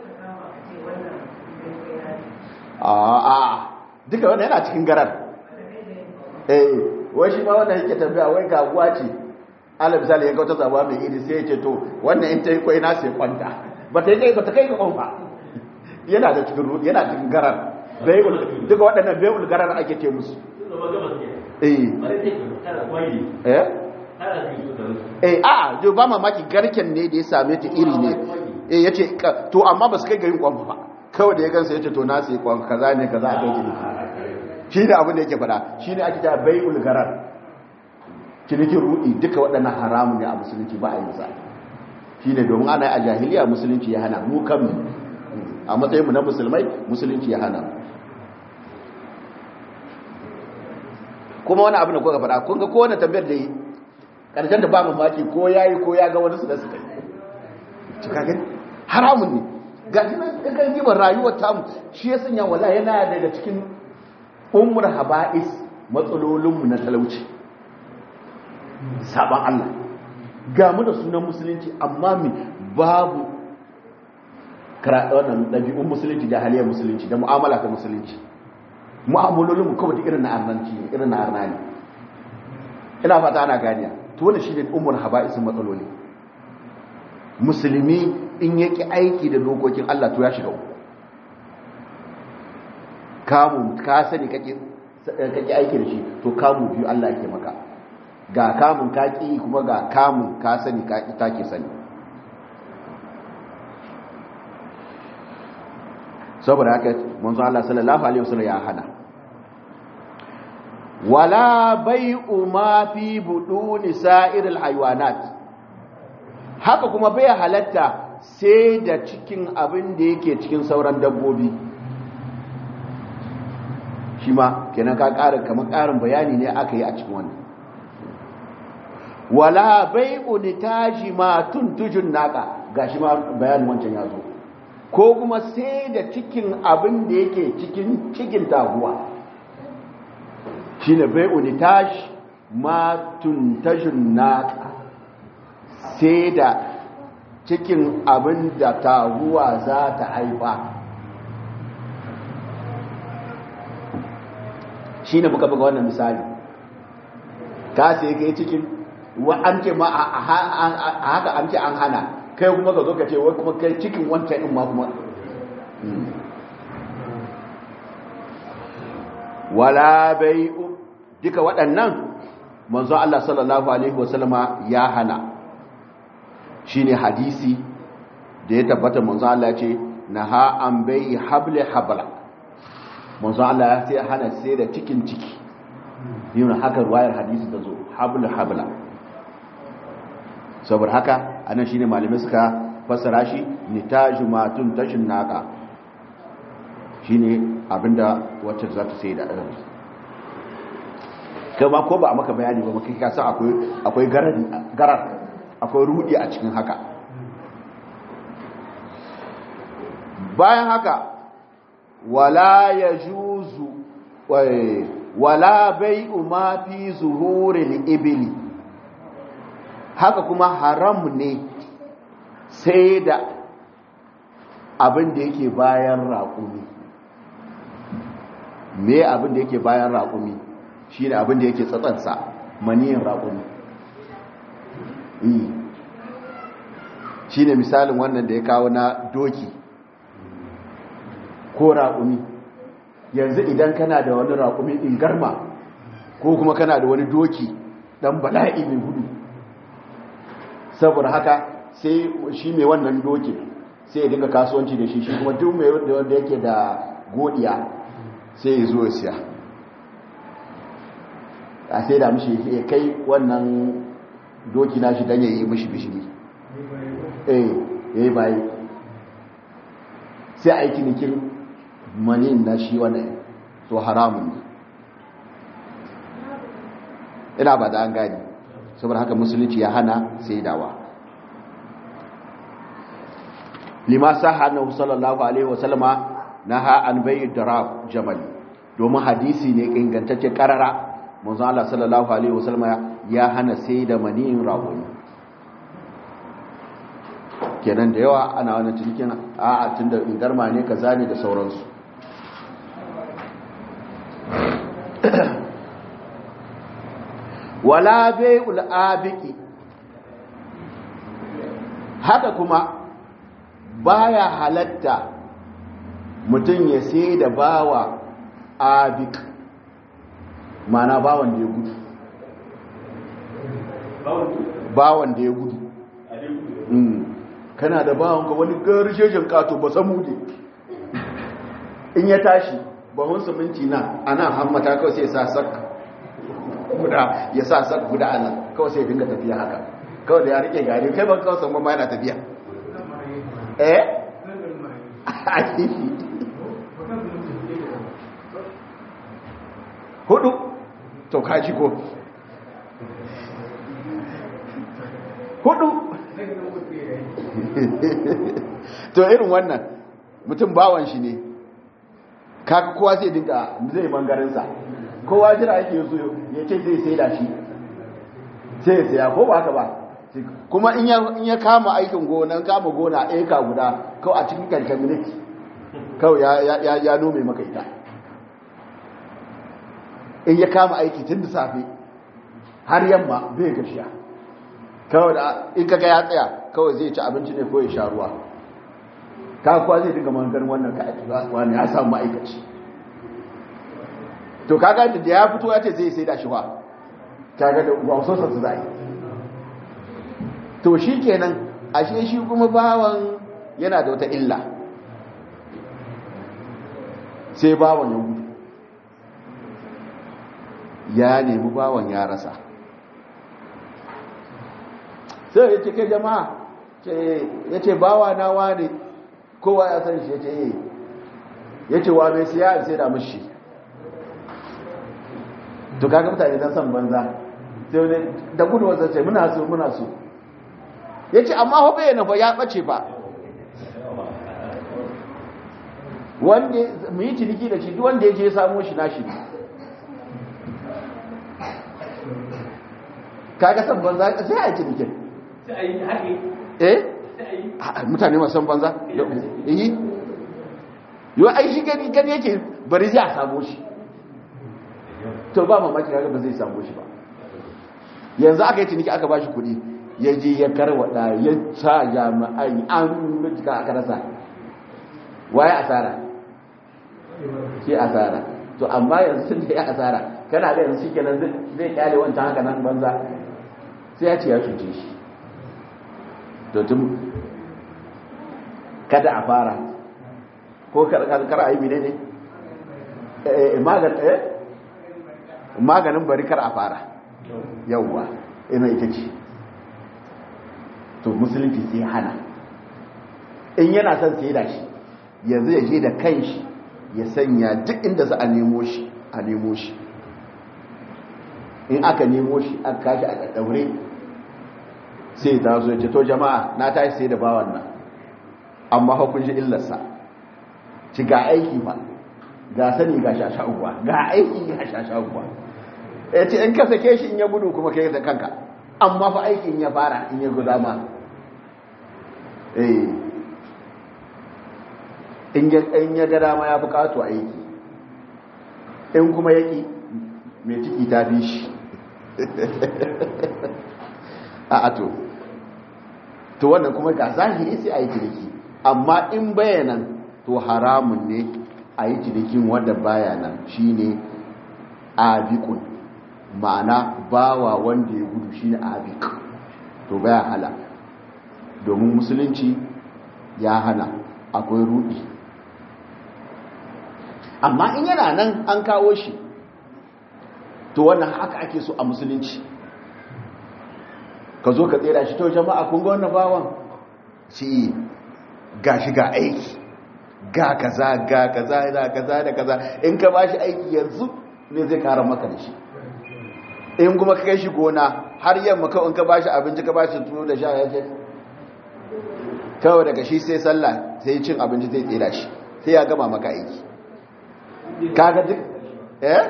a duka wanda yana cikin garar eh wai shi ma wannan yake tambaya wai gaguwa ce ala misali ya kauta zabuwa mai iri sai ya ce to wannan in ta yi kwai na sai kwanta ba ta yi kai ba ta kai ga kwanfa yana da cikin yana cikin garar bayul duka waɗannan bayul garar ake ce musu eh eh eh a jo ba mamaki garken ne da ya same ta iri ne eh yace to amma ba su kai ga yin kwanfa ba kawai da ya gansa ya ce to na sai kwan kaza ne kaza a kai ciniki shi ne abin da yake fada shi ne ake ta bai ulgarar cinikin rudi duka waɗannan haramun ne a musulunci ba a yi sa shi ne domin ana yi a jahiliya musulunci ya hana mu kan a matsayinmu na musulmai musulunci ya hana kuma wani abin da kuka fada kun ga kowane tambayar da yi ƙarshen da ba mamaki ko ya yi ko ya ga wani su da su kai cikakken haramun ne ga shi nan ɗagar gibar rayuwar tamu shi ya sanya wala yana daga cikin umar haba'is matsalolinmu na talauci saban Allah ga mu da sunan musulunci amma mi babu wannan ɗabi'un musulunci da haliyar musulunci da mu'amala ta musulunci mu'amalolinmu kawai da irin na arnanci irin na arnani ina fata ana ganiya to wanda shi ne umar haba'isin matsaloli musulmi in yaki aiki da dokokin Allah to ya shiga uku kamu ka sani kake kake aiki da shi to kamu biyu Allah yake maka ga kamun ka ki kuma ga kamun ka sani ka ki take sani saboda haka manzo Allah sallallahu alaihi wasallam ya hana wala bai'u ma fi buduni sa'iril haywanat haka kuma bai halatta sai da cikin abin da yake cikin sauran dabbobi shi ma kenan ka ƙara kamar ƙarin bayani ne aka yi a cikin wannan wala bai'u nitaji ma tuntujun naka gashi ma bayanin wancan ya zo ko kuma sai da cikin abin da yake cikin cikin taguwa shine bai'u nitaji ma tuntujun naka sai da cikin abin da taguwa za ta haifa shi ne muka buga wannan misali ka sai ka yi cikin wa an ce ma a haka an ce an hana kai kuma ka zo ka ce wai kuma kai cikin wancan ɗin ma kuma wala bai duka waɗannan manzo Allah sallallahu alaihi wasallama ya hana shine hadisi da ya tabbata manzo Allah ya ce naha an bai habli habla manzo Allah ya ce hana sai da cikin ciki yin haka ruwayar hadisi da zo habli habla saboda haka anan shine malamai suka fassara shi nitaju matun tashin naka shine abinda wacce za ta sai da ɗan kama ko ba a maka bayani ba maka kasa akwai garar akwai rudi a cikin haka bayan haka wala ya juzu wala bai ma fi zuhurin ibili haka kuma haram ne sai da abin da yake bayan raƙumi me abin da yake bayan raƙumi shi ne abin da yake tsatsansa maniyin raƙumi shi ne misalin wannan da ya kawo na doki ko raƙumi yanzu idan kana da wani raƙumi in garma ko kuma kana da wani doki ɗan bala'i mai gudu saboda haka sai shi mai wannan doki sai ya dinga kasuwanci da shi shi kuma duk mai wanda yake da godiya sai ya zo ya siya a sai da mishi ya kai wannan doki na shi don ya yi mishi bishiri eh ya yi bayi sai a yi cinikin manin na shi wannan to haramun ina ba da an gani saboda haka musulunci ya hana sai dawa lima saha na sallallahu alaihi wasallama na ha an bayi darab jamal domin hadisi ne ingantacce karara manzo Allah sallallahu alaihi wasallama ya hana sai da maniyin raƙumi kenan da yawa ana wani cikin a'a tunda ingarma ne kaza ne da sauransu wala bai'ul abiki haka kuma baya halatta mutum ya sai da bawa abik mana bawan da ya gudu bawan da ya gudu kana da bawan ka wani garishejen kato ba samu ne in ya tashi bahun siminti na ana hammata kawai sai sa sak guda ya sa sak guda ana kawai sai dinga tafiya haka kawai da ya rike gari kai ban kawai san yana tafiya eh hudu to kaji ko hudu to irin wannan mutum bawan shi ne kaka kowa zai dinka zai mangarinsa kowa jira ake yi ya ce zai sai da shi sai ya saya ko ba haka ba kuma in ya kama aikin gona kama gona eka guda kawai a cikin kankan miniti kawai ya nome maka ita in ya kama aiki tun da safe har yamma bai gashiya kawai da in kaga ya tsaya kawai zai ci abinci ne ko ya sha ruwa kakuwa zai dinga mangar wannan ka aiki wani ya samu ma'aikaci to kaga da ya fito ya ce zai sai da shi ba kaga da wasosa su zai to shi kenan ashe shi kuma bawan yana da wata illa sai bawan ya gudu ya nemi bawan ya rasa sai ya ce kai jama'a ya ce bawa na wane kowa ya san shi ya ce yi ya ce wa mai siya sai da mashi to kaga mutane don san banza sai wani da gudu wasu ce muna so muna so ya ce amma hobe yana ba ya ɓace ba wanda mu yi ciniki da shi duk wanda ya je ya samo shi na shi kaga san banza sai a yi cinikin eh mutane masu san banza yi yi ai shi gani gani yake bari zai a samo shi to ba mamaki kaga ba zai samo shi ba yanzu aka yi ciniki aka ba shi kuɗi ya je ya karwada ya sa jami'ai an mutuka aka rasa waye asara shi asara to amma yanzu sun da ya asara kana da yanzu shi kenan zai kyale wancan haka nan banza sai ya ce ya cuce shi to tun kada a fara ko kar a yi mine ne maganin bari kar a fara yauwa ina ita ce to musulunci sai hana in yana son sai da shi yanzu ya je da kanshi ya sanya duk inda za a nemo shi a nemo shi in aka nemo shi aka kashi a ɗaɗɗaure sai ta zo ce to jama'a na tashi sai da bawan nan amma hukun shi illarsa ci ga aiki ba ga sani ga shashawuwa ga aiki ga shashawuwa ya ce in ka sake shi in ya gudu kuma kai da kanka amma fa aikin ya fara in ya guda ma eh in ya gada ma ya bukatu aiki in kuma yaki mai ciki ta fi shi a ato to wannan kuma ga zahiri sai a yi ciniki amma in bayanan to haramun ne a yi cinikin wanda bayanan shi ne abikun ma'ana bawa wanda ya gudu shi ne abik to baya hala domin musulunci ya hana akwai rudi amma in yana nan an kawo shi to wannan haka ake so a musulunci ka zo ka tsera shi to jama'a kun ga wannan bawan shi ga shi ga aiki ga kaza ga kaza da kaza da kaza in ka bashi aiki yanzu ne zai kara maka da shi in kuma ka kai shi gona har yamma kawai in ka bashi abinci ka bashi tuno da sha ya ce kawai daga shi sai sallah sai cin abinci zai tsira shi sai ya gama maka aiki kaga duk eh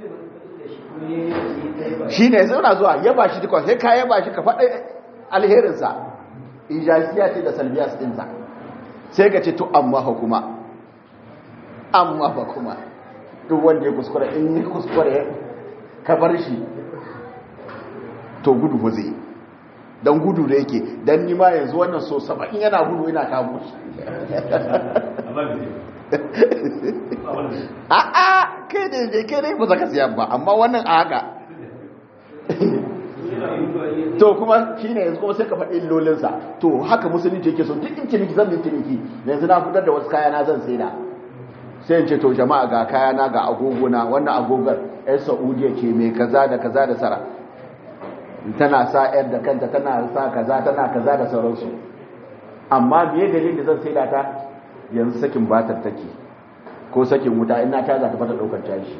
shi ne zauna zuwa yaba shi dukwa sai ka yaba shi ka faɗa alherinsa ijasiya ce da salbiyas ɗinsa sai ka ce to amma hukuma amma ba kuma duk wanda ya kuskure in yi kuskure ka bar shi to gudu ba zai don gudu da yake don nima yanzu wannan so saba'in yana gudu yana kamo shi a'a kai ne kai ne ba za ka siya ba amma wannan a haka to kuma shi ne yanzu kuma sai ka faɗi illolinsa to haka musulunci yake so duk in ciniki zan yi ciniki yanzu na fitar da wasu kaya na zan sai da sai in ce to jama'a ga kayana ga agogona wannan agogar yan saudiya ce mai kaza da kaza da sara tana sa yar da kanta tana sa kaza tana kaza da sauransu amma biye dalilin da zan sai da ta yanzu sakin batar take ko sakin wuta ina ta za ta fata daukar caji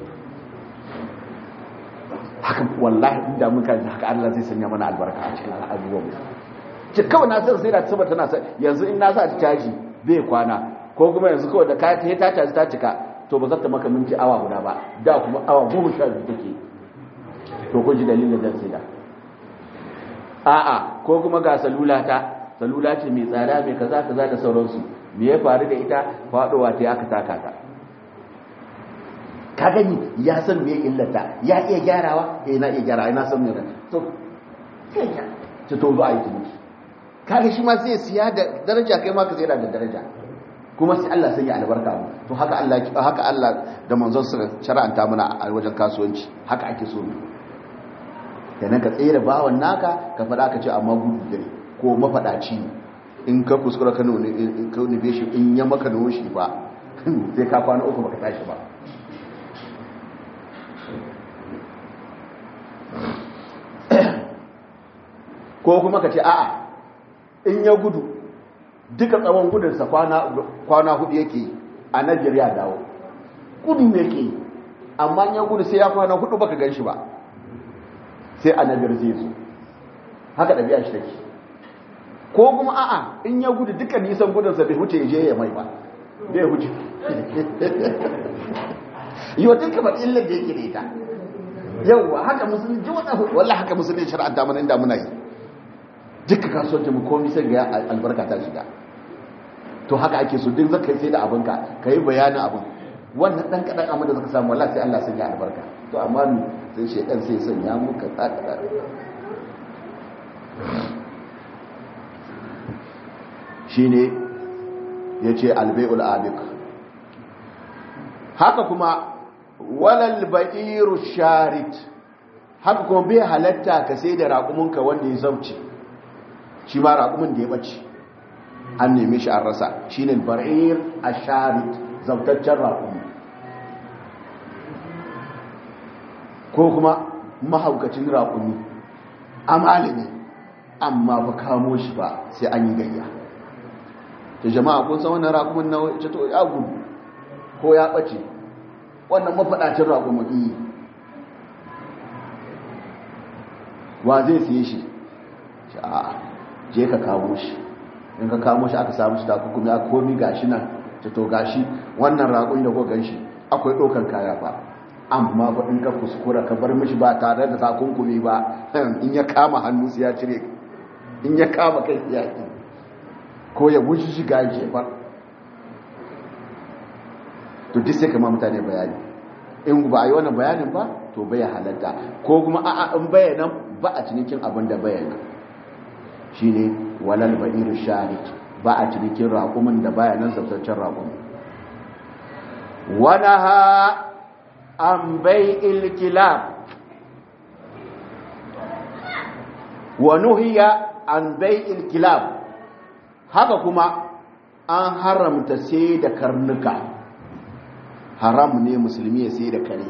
haka wallahi inda muka haka Allah zai sanya mana albarka a cikin abubuwan ci kawai na san sai da saboda tana sa yanzu in na sa ta caji bai kwana ko kuma yanzu kawai da kaya ta ta caji ta cika to ba za ta maka minti awa guda ba da kuma awa goma sha biyu take to kun ji dalilin da sai da a'a ko kuma ga salula ta salula ce mai tsada mai kaza kaza da sauransu me ya faru da ita faɗowa ta aka taka ta ka gani ya san me illata ya iya gyarawa eh na iya gyarawa ina san me to sai ya to to ba aiki mutu kaga shi ma sai siya da daraja kai ma ka sai da daraja kuma sai Allah sai ya albarka mu to haka Allah haka Allah da manzon sa shar'anta mana a wajen kasuwanci haka ake so ne kenan ka tsere bawan naka ka fada ka ce amma gudu dare ko mafadaci in ka kuskura ka nuna in ka nube shi in ya maka noshi ba sai ka kwana uku baka tashi ba ko kuma ka ce a'a in ya gudu duka tsawon gudunsa kwana hudu yake a Najeriya dawo gudu ne ke amma ya gudu sai ya kwana hudu baka gan shi ba sai a Najeriya zai zo haka ɗabi'a shi take ko kuma a'a in ya gudu duka nisan gudunsa bai huce je ya mai ba bai huce yi wa duka ba illar da yake da ita yauwa haka musulun ji wata wallah haka musulun shari'ar mana inda muna yi duka kasuwanci mu komi sai ga albarka ta shiga to haka ake so duk zaka sai da abinka ka yi bayanin abin wannan dan kadan amma da zaka samu wallahi sai Allah sai ya albarka to amma ni sai shedan sai sanya muka tsaka shine yace albay'ul abiq haka kuma walal ba'iru sharit haka kuma bai halatta ka sai da raƙuminka wanda ya zauce shi ma raƙumin da ya ɓace an neme shi an rasa shi ne ba'ir a sharit zautaccen raƙumi ko kuma mahaukacin raƙumi amalini amma ba kamo shi ba sai an yi gayya ta jama'a kun san wannan raƙumin na wace to ya gudu ko ya ɓace wannan mafaɗacin raƙumin iyi wa zai siye shi a je ka kamo shi in ka kamo shi aka samu shi takukumi a komi gashi nan ta to gashi wannan raƙun da ko ganshi akwai ɗaukan kaya ba amma ba in ka kuskura ka bar mishi ba tare da takunkumi ba in ya kama hannu su ya cire in ya kama kai ya ki ko ya wuce shi ga jefar to duk sai kama mutane bayani in ba a yi wannan bayanin ba to bai halatta ko kuma a'a in bayanan ba a cinikin abin da bayanan shi ne walal ba'iru sharik ba a cinikin raƙumin da bayanan zabtaccen raƙumin wani ha an bai ilkilab wa nuhiya an bai ilkilab haka kuma an haramta sai da karnuka haram ne musulmi ya sai da kare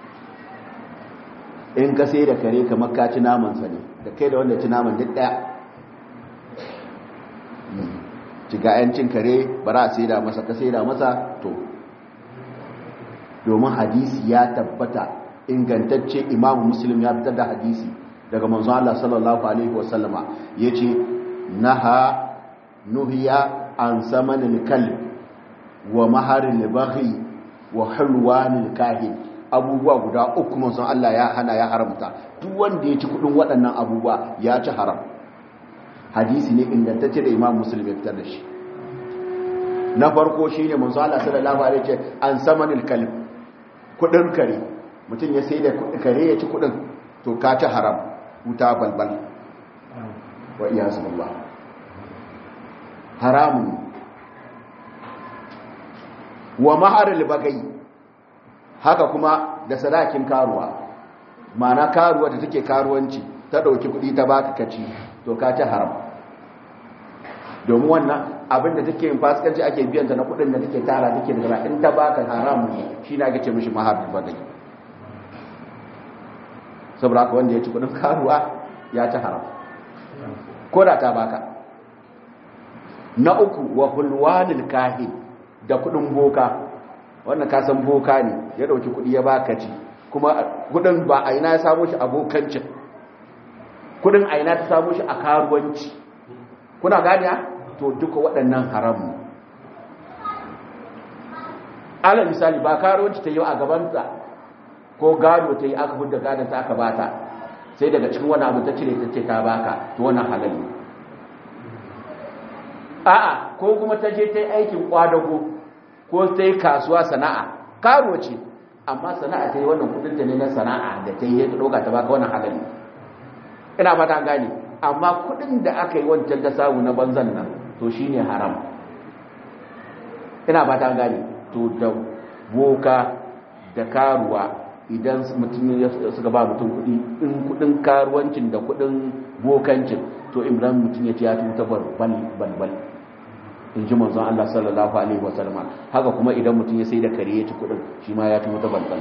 in ka sai da kare kamar ka ci namansa ne da kai da wanda ci naman duk ɗaya ciga yancin kare bara a saida masa ka saida masa to domin hadisi ya tabbata ingantacce imamu muslim ya fitar da hadisi daga manzon Allah sallallahu alaihi wasallama yace naha nuhiya an samanil kalb wa maharil baghi wa hulwanil kahin abubuwa guda uku manzon Allah ya hana ya haramta duk wanda ya ci kudin waɗannan abubuwa ya ci haram hadisi ne ingantacce da imam muslim ya fitar da shi na farko shi ne manzo Allah sallallahu alaihi ce an samanil kalb kudin kare mutum ya sai da kare ya ci kudin to ka ci haram wuta balbal wa iyazu billah haramun wa maharil bagai haka kuma da sadakin karuwa ma'ana karuwa da take karuwanci ta dauki kudi ta baka kaci to ka ci haram domin wannan abin da take yin fasikanci ake biyan ta na kudin da take tara take da in ta baka haramu ne shi ne ake ce mishi mahar badai saboda haka wanda ya ci kudin karuwa ya ci haram ko da ta baka na uku wa hulwanil kahin da kudin boka wannan ka san boka ne ya dauki kudi ya baka ci kuma kudin ba a ina ya samu shi abokancin kudin a ina ta samu shi a karuwanci kuna gani to duka waɗannan haramu ala misali ba karuwanci ta yi a gabansa ko gado ta yi aka hudda gadonta aka bata sai daga cikin wani abu ta cire ta ce ta baka to wannan halal ne a'a ko kuma ta je ta yi aikin kwadago ko ta yi kasuwa sana'a karuwa ce amma sana'a ta yi wannan kudinta ne na sana'a da ta yi ta ɗauka ta baka wannan halal ne ina fata gane amma kudin da aka yi wancan ta samu na banzan nan to shine haram ina fata gane to da boka da karuwa idan mutum ya suka ba mutum kudi in kudin karuwancin da kudin bokancin to imran mutum ya ce ya tuta balbal balbal in ji manzon Allah sallallahu alaihi wa sallam haka kuma idan mutum ya sai da kare ya ci kudin shi ma ya tuta balbal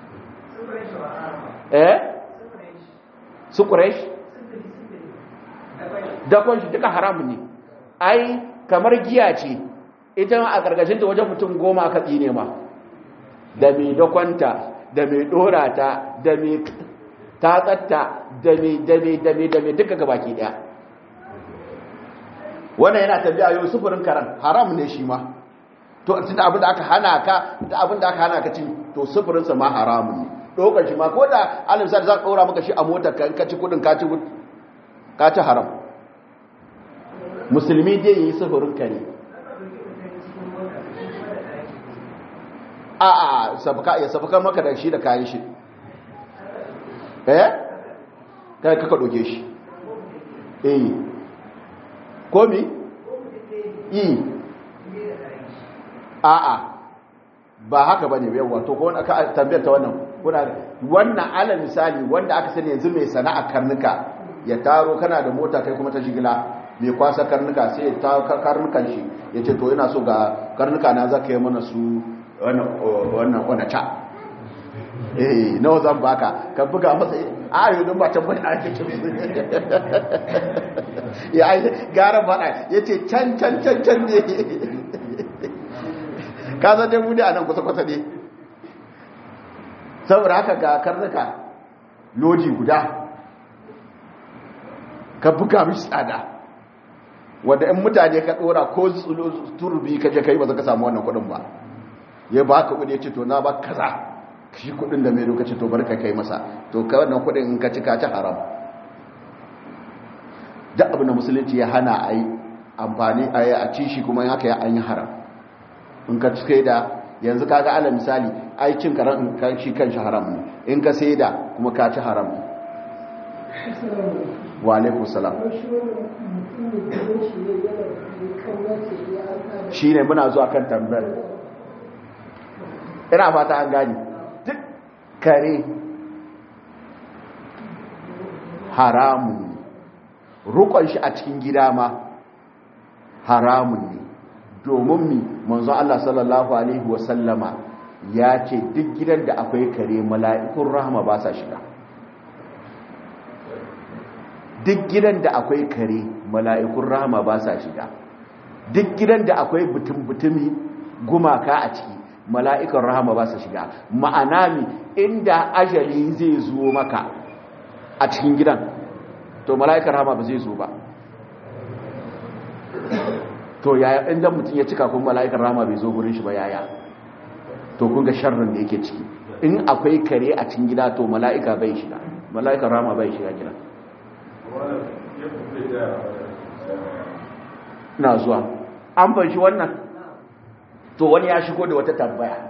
eh su quraish dakon shi duka haramun ne ai kamar giya ce ita a gargashin ta wajen mutum goma aka tsine ma da mai dakonta da mai dora ta da mai tatsatta da mai da mai da mai da mai duka gabaki daya wannan yana tabi'a yau sufurin karan haram ne shi ma to tunda abin da aka hana ka da abin da aka hana ka cin to sufurin sa ma haramun ne dokar shi ma ko da alimsar za ka ɗora maka shi a motar ka in ka ci kudin ka ci ka ci haram musulmi dai yi sufurin ka ne a a sabaka ya sabaka maka da shi da kayan shi eh kai kaka doke shi eh komi yi a a ba haka bane yawa to ko wanda aka tambayar ta wannan kuna wannan ala misali wanda aka sani yanzu mai sana'a karnuka ya taro kana da mota kai kuma ta jigila mai kwasa karnuka sai ya ta karnukan shi ya ce to yana so ga karnuka na zaka yi mana su wannan kwanaca eh nawa zan baka ka buga masa a yi don ba tambayi a ake kimi ya ai gara bada ya ce can can can can ne ka zan dai muni a nan kusa-kusa ne saboda haka ga karnuka lodi guda ka buga mishi tsada wadda in mutane ka dora ko turbi ka je ka yi ba za ka samu wannan kudin ba ya ba ka kudi ya ce to na ba kaza shi kudin da mai lokaci to barka kai masa to ka wannan kudin in ka ci ka ci haram da abu na musulunci ya hana a yi amfani a yi a ci shi kuma haka ya an yi haram in ka ci da yanzu ka ga ala misali ai cin karan kan shi kan shi haram ne in ka sai da kuma ka ci haram ne wa alaikum salam shi ne muna zuwa kan tambayar ina fata an gani duk kare haramun ne rukon shi a cikin gida ma haramun ne domin mi manzo Allah sallallahu alaihi wasallama ya ce duk gidan da akwai kare mala'ikun rahama ba sa shiga duk gidan da akwai kare mala'ikun rahama ba sa shiga duk gidan da akwai butun-butumi gumaka a ciki mala'ikan rahama ba sa shiga ma'ana mi inda ajali zai zo maka a cikin gidan to mala'ikan rahama ba zai zo ba to yaya inda mutum ya cika kun mala'ikan rahama bai zo gurin shi ba yaya to kun ga sharrin da yake ciki in akwai kare a cikin gida to mala'ika bai shiga mala'ikan rahama bai shiga gida na zuwa an fanshi wannan to wani ya shigo da wata tambaya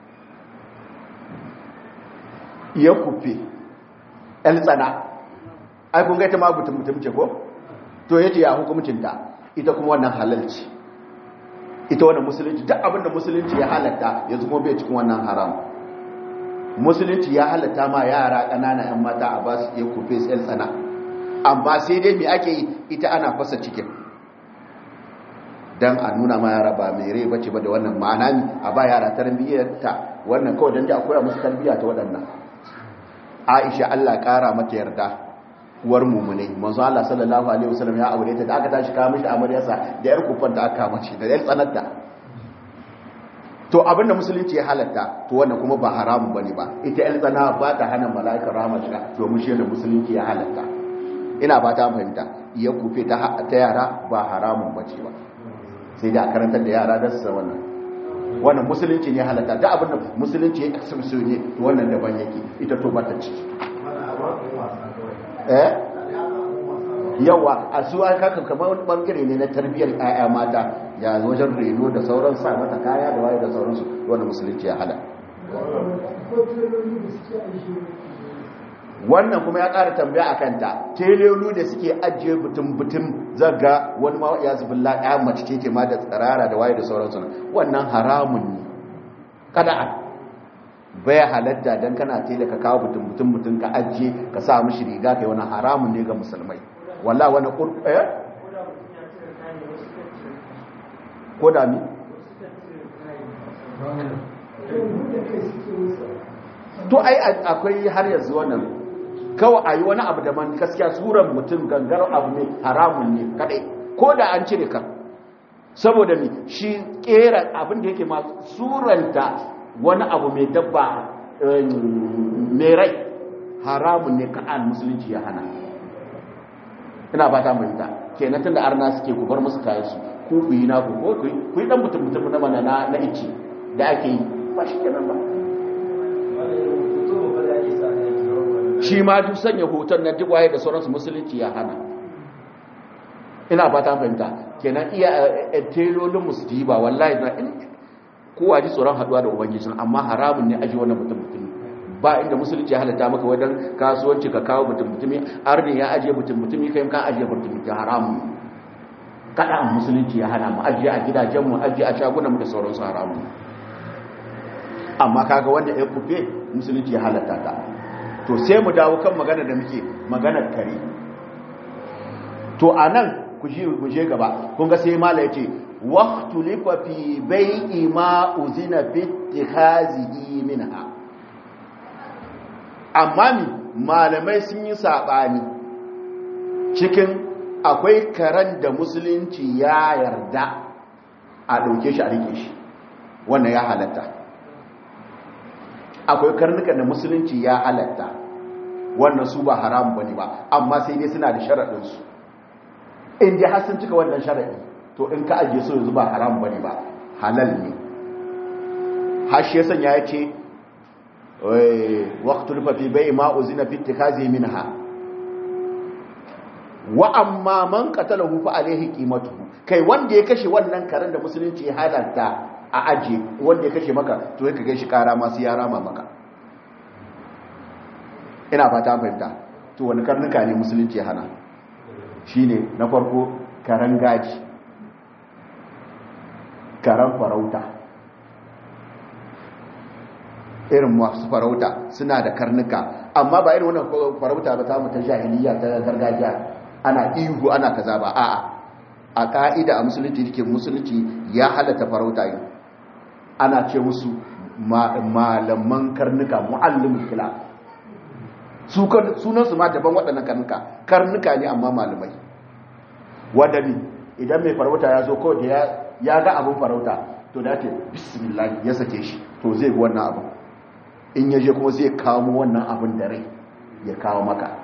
ya kufe el tsana ai kun gaita ma mutum mutum ce ko to yace ya hukumcinta ita kuma wannan halalci ita wannan musulunci duk abinda musulunci ya halatta yanzu kuma bai cikin wannan haram musulunci ya halatta ma yara ƙanana 'yan mata a ba su iya kufe el tsana amma sai dai mai ake yi ita ana fasa cikin dan a nuna ma yara ba mai rai bace ba da wannan ma'ana ne a ba yara tarbiyyar ta wannan kawai dan da akwai musu tarbiyya ta waɗannan Aisha Allah ƙara mata yarda uwar mumune manzo Allah sallallahu alaihi wasallam ya aure ta da aka tashi kawo mishi amaryarsa da yar kufan da aka mace da yar tsanarta to abinda musulunci ya halatta to wannan kuma ba haramun bane ba ita yar tsana ba ta hana mala'ikar rahama shiga domin shi da musulunci ya halatta ina ba ta fahimta ya kufe ta ta yara ba haramun bace ba sai da karantar da yara da su wannan wannan musulunci ne halatta da abinda musulunci ya kasance ne to wannan daban yake ita to ba ta ciki eh yawa a su an kaka kamar wani bangare ne na tarbiyyar ƴaƴa mata ya wajen reno da sauran sa mata kaya da waye da sauransu wanda musulunci ya hada wannan kuma ya ƙara tambaya a kanta telelu da suke ajiye butun-butun zaga wani ma ya zubin la'a mace ce ma da tsirara da waye da sauransu wannan haramun ne kada a baya halatta don kana tela ka kawo butun mutum ka ajiye ka sa mishi riga kai wani haramun ne ga musulmai wallah wani ƙurƙaya ko da mi to ai akwai har yanzu wannan kawai a yi wani abu da man gaskiya suran mutum gangar abu ne haramun ne kadai ko da an cire kan saboda mi shi kera abin da yake ma suranta wani abu mai dabba mai rai haramun ne ka'an musulunci ya hana ina ba ta mahimta kenan tun da arna suke ku bar musu kayan su ku ku yi na ku ko ku yi dan mutum mutum na mana na ici da ake yi ba shi kenan ba shi ma duk sanya hoton na duk waye da sauransu musulunci ya hana ina ba ta fahimta kenan iya telolin musulunci ba wallahi na kowa ji tsoron haduwa da ubangijin amma haramun ne aji wannan mutum mutumi ba inda musulunci ya halatta maka wajen kasuwanci ka kawo mutum mutumi arni ya ajiye mutum mutumi kai kan ajiye mutum mutumi haramun kada musulunci ya hana mu ajiye a gidajenmu ajiye a shagunan mu da sauransu haramun amma kaga wanda ya kufe musulunci ya halatta ta to sai mu dawo kan magana da muke maganar kare to anan ku je gaba kun ga sai mala yace waqtulifa fi bai'i ma uzina fi ittikhazihi minha amma mi malamai sun yi sabani cikin akwai karen da musulunci ya yarda a dauke shi a rike shi wannan ya halatta akwai karnukan da musulunci ya halatta wannan su ba haram bane ba amma sai dai suna da sharadin su in dai har sun cika wannan sharadi to in ka ajiye su yanzu ba haram bane ba halal ne har shi yasan ya ce waqtul fa fi bai ma uzina fi ittikhazi minha wa amma man qatalahu fa alayhi qimatuhu kai wanda ya kashe wannan karen da musulunci ya halatta a aje wanda ya kashe maka to ya kage shi kara masu ya rama maka ina fata fahimta to wani karnuka ne musulunci ya hana shine na farko karen gaji karen farauta irin masu farauta suna da karnuka amma ba irin wannan farauta ba ta mutan jahiliya ta gargajiya ana ihu ana kaza ba a'a a ka'ida a musulunci dake musulunci ya halatta farauta yi ana ce musu malaman karnuka muallimul kila su sunan su ma daban waɗannan karnuka karnuka ne amma malamai wadani idan mai farauta ya zo ko da ya ga abin farauta to da ce bismillah ya sake shi to zai bi wannan abin in yaje kuma zai kamo wannan abin da rai ya kawo maka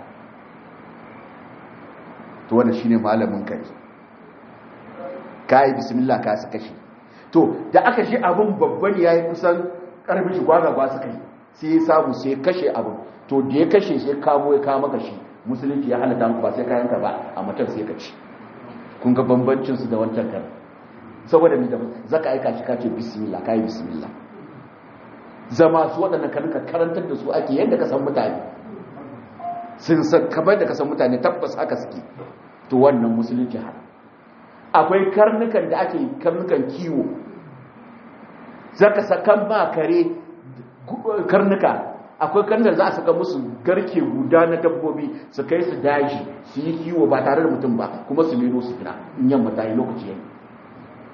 to wannan shine malamin kai kai bismillah ka saka shi to da aka shi abin babban yayi kusan karfin shi gwagagwa suka yi sai ya samu sai kashe abin to da ya kashe sai kamo ya kawo maka shi musulunci ya halatta muku ba sai kayan ka ba a mutum sai ka ci kun ga bambancin su da wancan kan saboda ni da zaka aika shi kace bismillah kai bismillah zama su waɗannan karnuka karantar da su ake yadda ka san mutane sun san kamar da ka san mutane tabbas haka suke to wannan musulunci har akwai karnukan da ake karnukan kiwo zaka sakan ba kare karnuka akwai karnukan za a saka musu garke guda na dabbobi su kai su daji su yi kiwo ba tare da mutum ba kuma su nero su fina in yamma ta yi lokaci yayi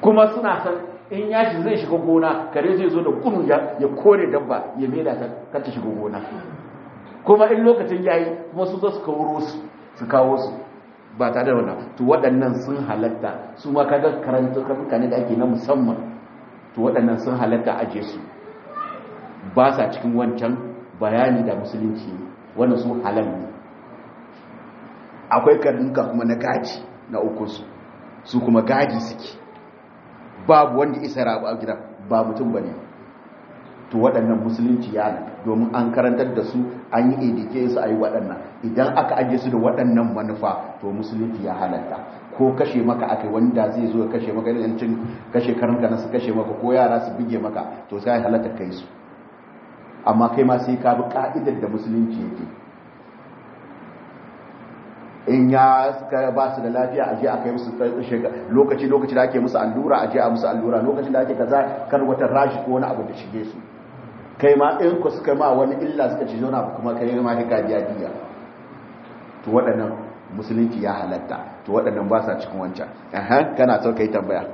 kuma suna san in ya shi zai shiga gona kare zai zo da gudu ya kore dabba ya maida ta kar ta shiga gona kuma in lokacin yayi kuma su zo su kawo su su kawo su ba tare da wannan to waɗannan sun halatta su ma kaga karanta karnuka ne da ake na musamman to waɗannan sun halatta aje su ba sa cikin wancan bayani da musulunci wannan su halal ne akwai karnuka kuma na gaji na uku su su kuma gaji suke babu wanda isa rabu a gida ba mutum bane to waɗannan musulunci ya ne domin an karantar da su an yi edike su a yi waɗannan idan aka aje su da waɗannan manufa to musulunci ya halatta ko kashe maka aka wanda zai zo ya kashe maka yancin kashe karanka na su kashe maka ko yara su bige maka to sai halatta kai su amma kai ma sai ka bi ka'idar da musulunci yake in ya ba su da lafiya a je a kai musu lokaci lokaci da ake musu allura a je a musu allura lokacin da ake kaza kar wata rashi ko wani abu da shige su kai ma in ku suka ma wani illa suka ci zauna kuma kai ma hika biya diya to waɗannan musulunci ya halatta to waɗannan ba sa cikin wancan aha kana so kai tambaya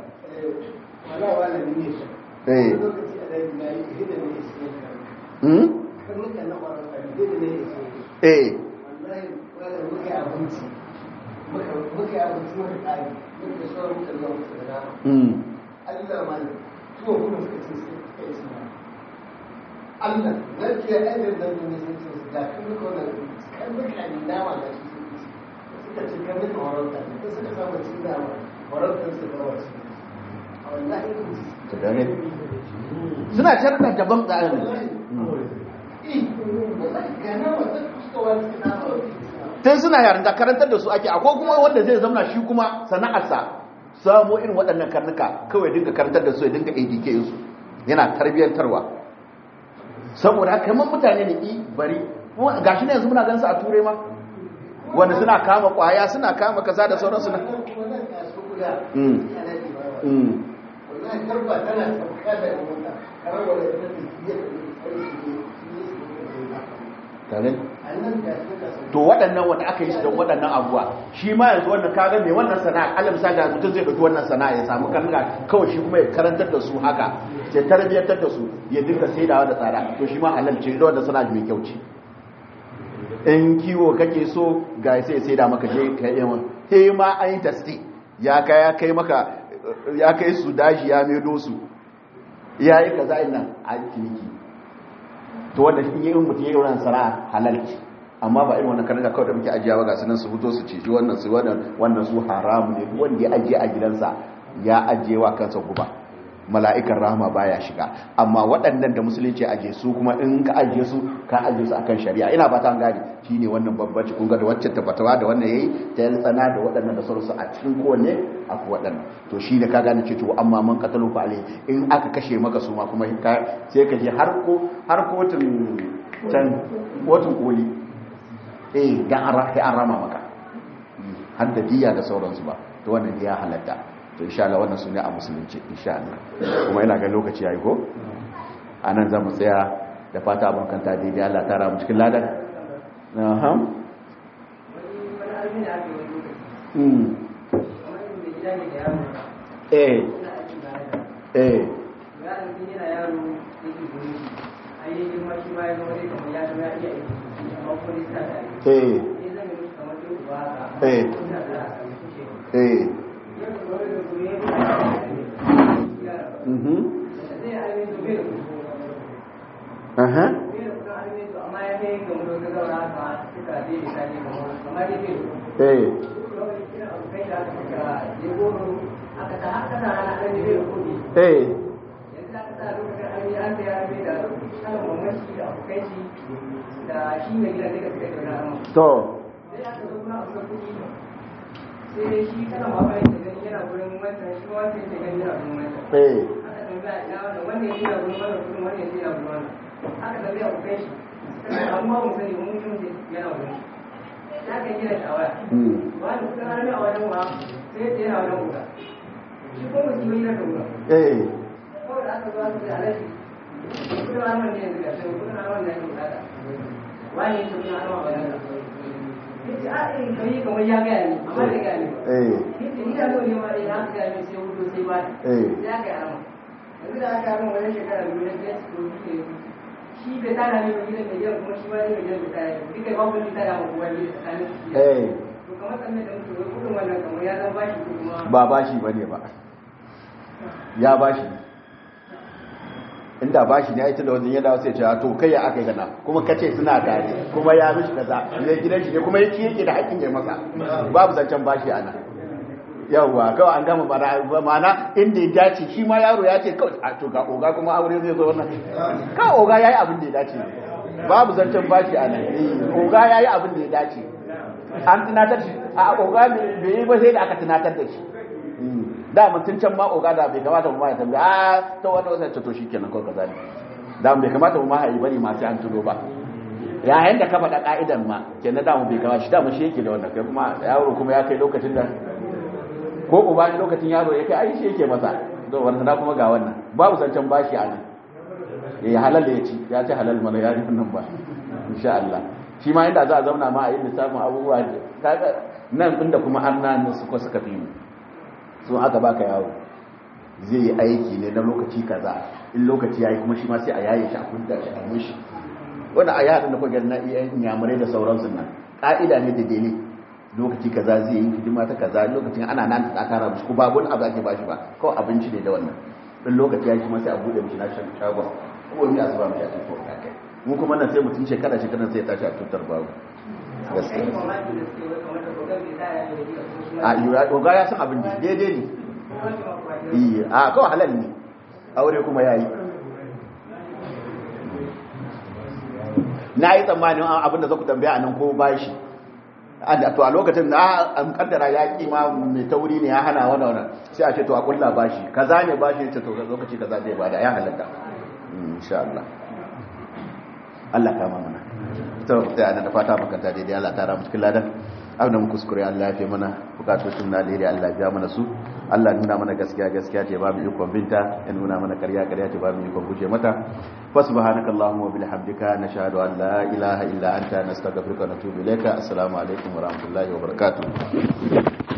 eh eh muka yi abinci muka kare muka sauran muka zuwa muka da dama Allah ma ne tuwa kuma suka ce sai suka yi suna Allah na ke ainihin da ne sun ce su ga kan muka wannan kan muka ne dama da su suka ce kan muka warauta ne ko suka samu cin dama warautar su ga wasu a wallahi ka gane suna carta daban da tun suna yaran da karantar da su ake akwai kuma wanda zai zama shi kuma sana'arsa samo irin waɗannan karnuka kawai dinga karantar da su ya dinga adk su yana tarbiyyantarwa saboda haka kamar mutane da i bari gashi ne yanzu muna gansu a turai ma wanda suna kama kwaya suna kama kaza da sauransu na tare to waɗannan wanda aka yi shi don waɗannan abuwa shi ma yanzu wannan kaga mai wannan sana'a alam sa ga mutum zai ɗauki wannan sana'a ya samu karnuka kawai shi kuma ya karantar da su haka ya tarbiyyantar da su ya dinka saidawa da tsada to shi ma halal ce da wannan sana'a mai kyau ce in kiwo kake so ga sai sai da maka je ka yi wani sai ma an yi tasti ya kai ya kai maka ya kai su daji ya medo su ya yi kaza ina a ciniki to wanda in yi mutum ya yi wannan sana'a halal ce amma ba irin wannan karnuka kawai da muke ajiyawa ga sunan su fito su ceci wannan su wannan su haramu ne wanda ya ajiye a gidansa ya ajiye wa kansa guba mala'ikan rahama baya shiga amma waɗannan da musulunci aje su kuma in ka ajiye su ka ajiye su akan shari'a ina fata an gane shine wannan babbaci kun ga da wacce tabbatawa da wannan yayi ta yi tsana da waɗannan da sauransu a cikin kowanne akwai waɗannan to shi da ka gane ce to amma man katalu fa alai in aka kashe maka su ma kuma sai ka je har ko har kotun can kotun koli eh dan an rama maka har da diya da sauransu ba to wannan ya halatta to insha Allah wannan sune a musulunci insha Allah kuma ina ga lokaci yayi ko anan zamu tsaya da fata abun kanta daidai Allah ta ramu cikin ladan aha mm eh eh eh eh eh Aha. Eh. Eh. To. sai shi kana mafi da gani yana gurin wancan shi wancan yake gani yana gurin wancan Eh. aka tambaya ina wannan wannan yake yana gurin wannan kudin wannan yake yana gurin wannan aka tambaya ku kai shi amma mu sani mun yi mutum yana gurin shi ya kan gina shawara Mm. wani kudin harami a wajen wa sai ya yana wajen wuta shi ko mutum yi na da wuta Eh. kawai da aka zo aka ce alaji kudin haramun ne yanzu ga shi kudin haramun ne ake bukata wani yake kudin haramun a wajen ka yace a irin kai kamar ya gaya ni amma da gaya ni ba Eh. yace ni da zo ne ma dai haka ya mai sai hudu sai ba eh sai aka yi arama yanzu da aka yi arama wajen shekara biyu na biyar su ne shi bai tara ne mai gidan mai gidan kuma shi ma ne mai gidan bai tara ne duka babu wani tara ma kowa ne tsakanin su eh to kamar sannan da muke wai kudin wannan kamar ya zama bashi ko kuma ba bashi bane ba ya bashi inda bashi ne ita da wajen ya dawo sai ce to kai ya aka yi gana kuma kace suna tare kuma ya mishi kaza ne gidan shi ne kuma yake yake da hakkin ya masa babu zancen bashi ana yawwa kawai an gama bara mana inda ya dace shi ma yaro ya ce kawai a to ga oga kuma aure zai zo wannan ka oga yayi abin da ya dace babu zancen bashi ana eh oga yayi abin da ya dace an tunatar shi a oga bai yi ba sai da aka tunatar da shi da mutum can ma oga da bai kamata mu ma ya tambaya a ta wani wasan to shikenan ko kaza ne da bai kamata mu ma hayi bane ma sai an tuno ba yayin da ka faɗa ka'idan ma kenan da mu bai kamata shi da mu shi yake da wannan kai kuma yaro kuma ya kai lokacin da ko uba ne lokacin yaro ya kai ai shi yake masa to wannan da kuma ga wannan babu zancen bashi a nan eh halal ya ci ya ci halal mana ya ji wannan ba insha Allah shi ma inda za a zauna ma a yi lissafin abubuwa kaga nan inda kuma an nan su ko suka fi mu sun aka baka yawo zai yi aiki ne na lokaci kaza in lokaci yayi kuma shi ma sai a yaye shi a kunta shi a mushi wanda a yaran da kuka na iya inyamurai da sauransu nan ka'ida ne da dele lokaci kaza zai yi hidima ta kaza lokacin ana nan ta kara mushi ko babu wani abu ake bashi ba kawai abinci ne da wannan in lokaci yayi kuma sai a bude mishi na shan shagon ko ni a zuba mishi a cikin kai mu kuma nan sai mutum shekara shekara sai ya tashi a tutar babu gaskiya a yi oga ya san abin da daidai ne iya a kawai halal ne aure kuma ya yi na yi tsammanin abin da za ku tambaya a nan ko ba shi to a lokacin na an kaddara ya ma mai tauri ne ya hana wani wani sai a ce to a kulla ba shi kaza ne ba shi ce to lokaci kaza zai bada ya halatta insha Allah Allah kama mana to da ana da fata makanta daidai Allah ta ramu cikin ladan abin mu kuskure Allah ya fi mana bukatocin na alheri Allah ya mana su Allah nuna mana gaskiya gaskiya ce ba mu ikon binta ya nuna mana karya karya ce ba mu ikon guje mata fa subhanaka allahumma wa bihamdika nashhadu an la ilaha illa anta nastaghfiruka wa natubu ilayka assalamu alaikum wa rahmatullahi wa barakatuh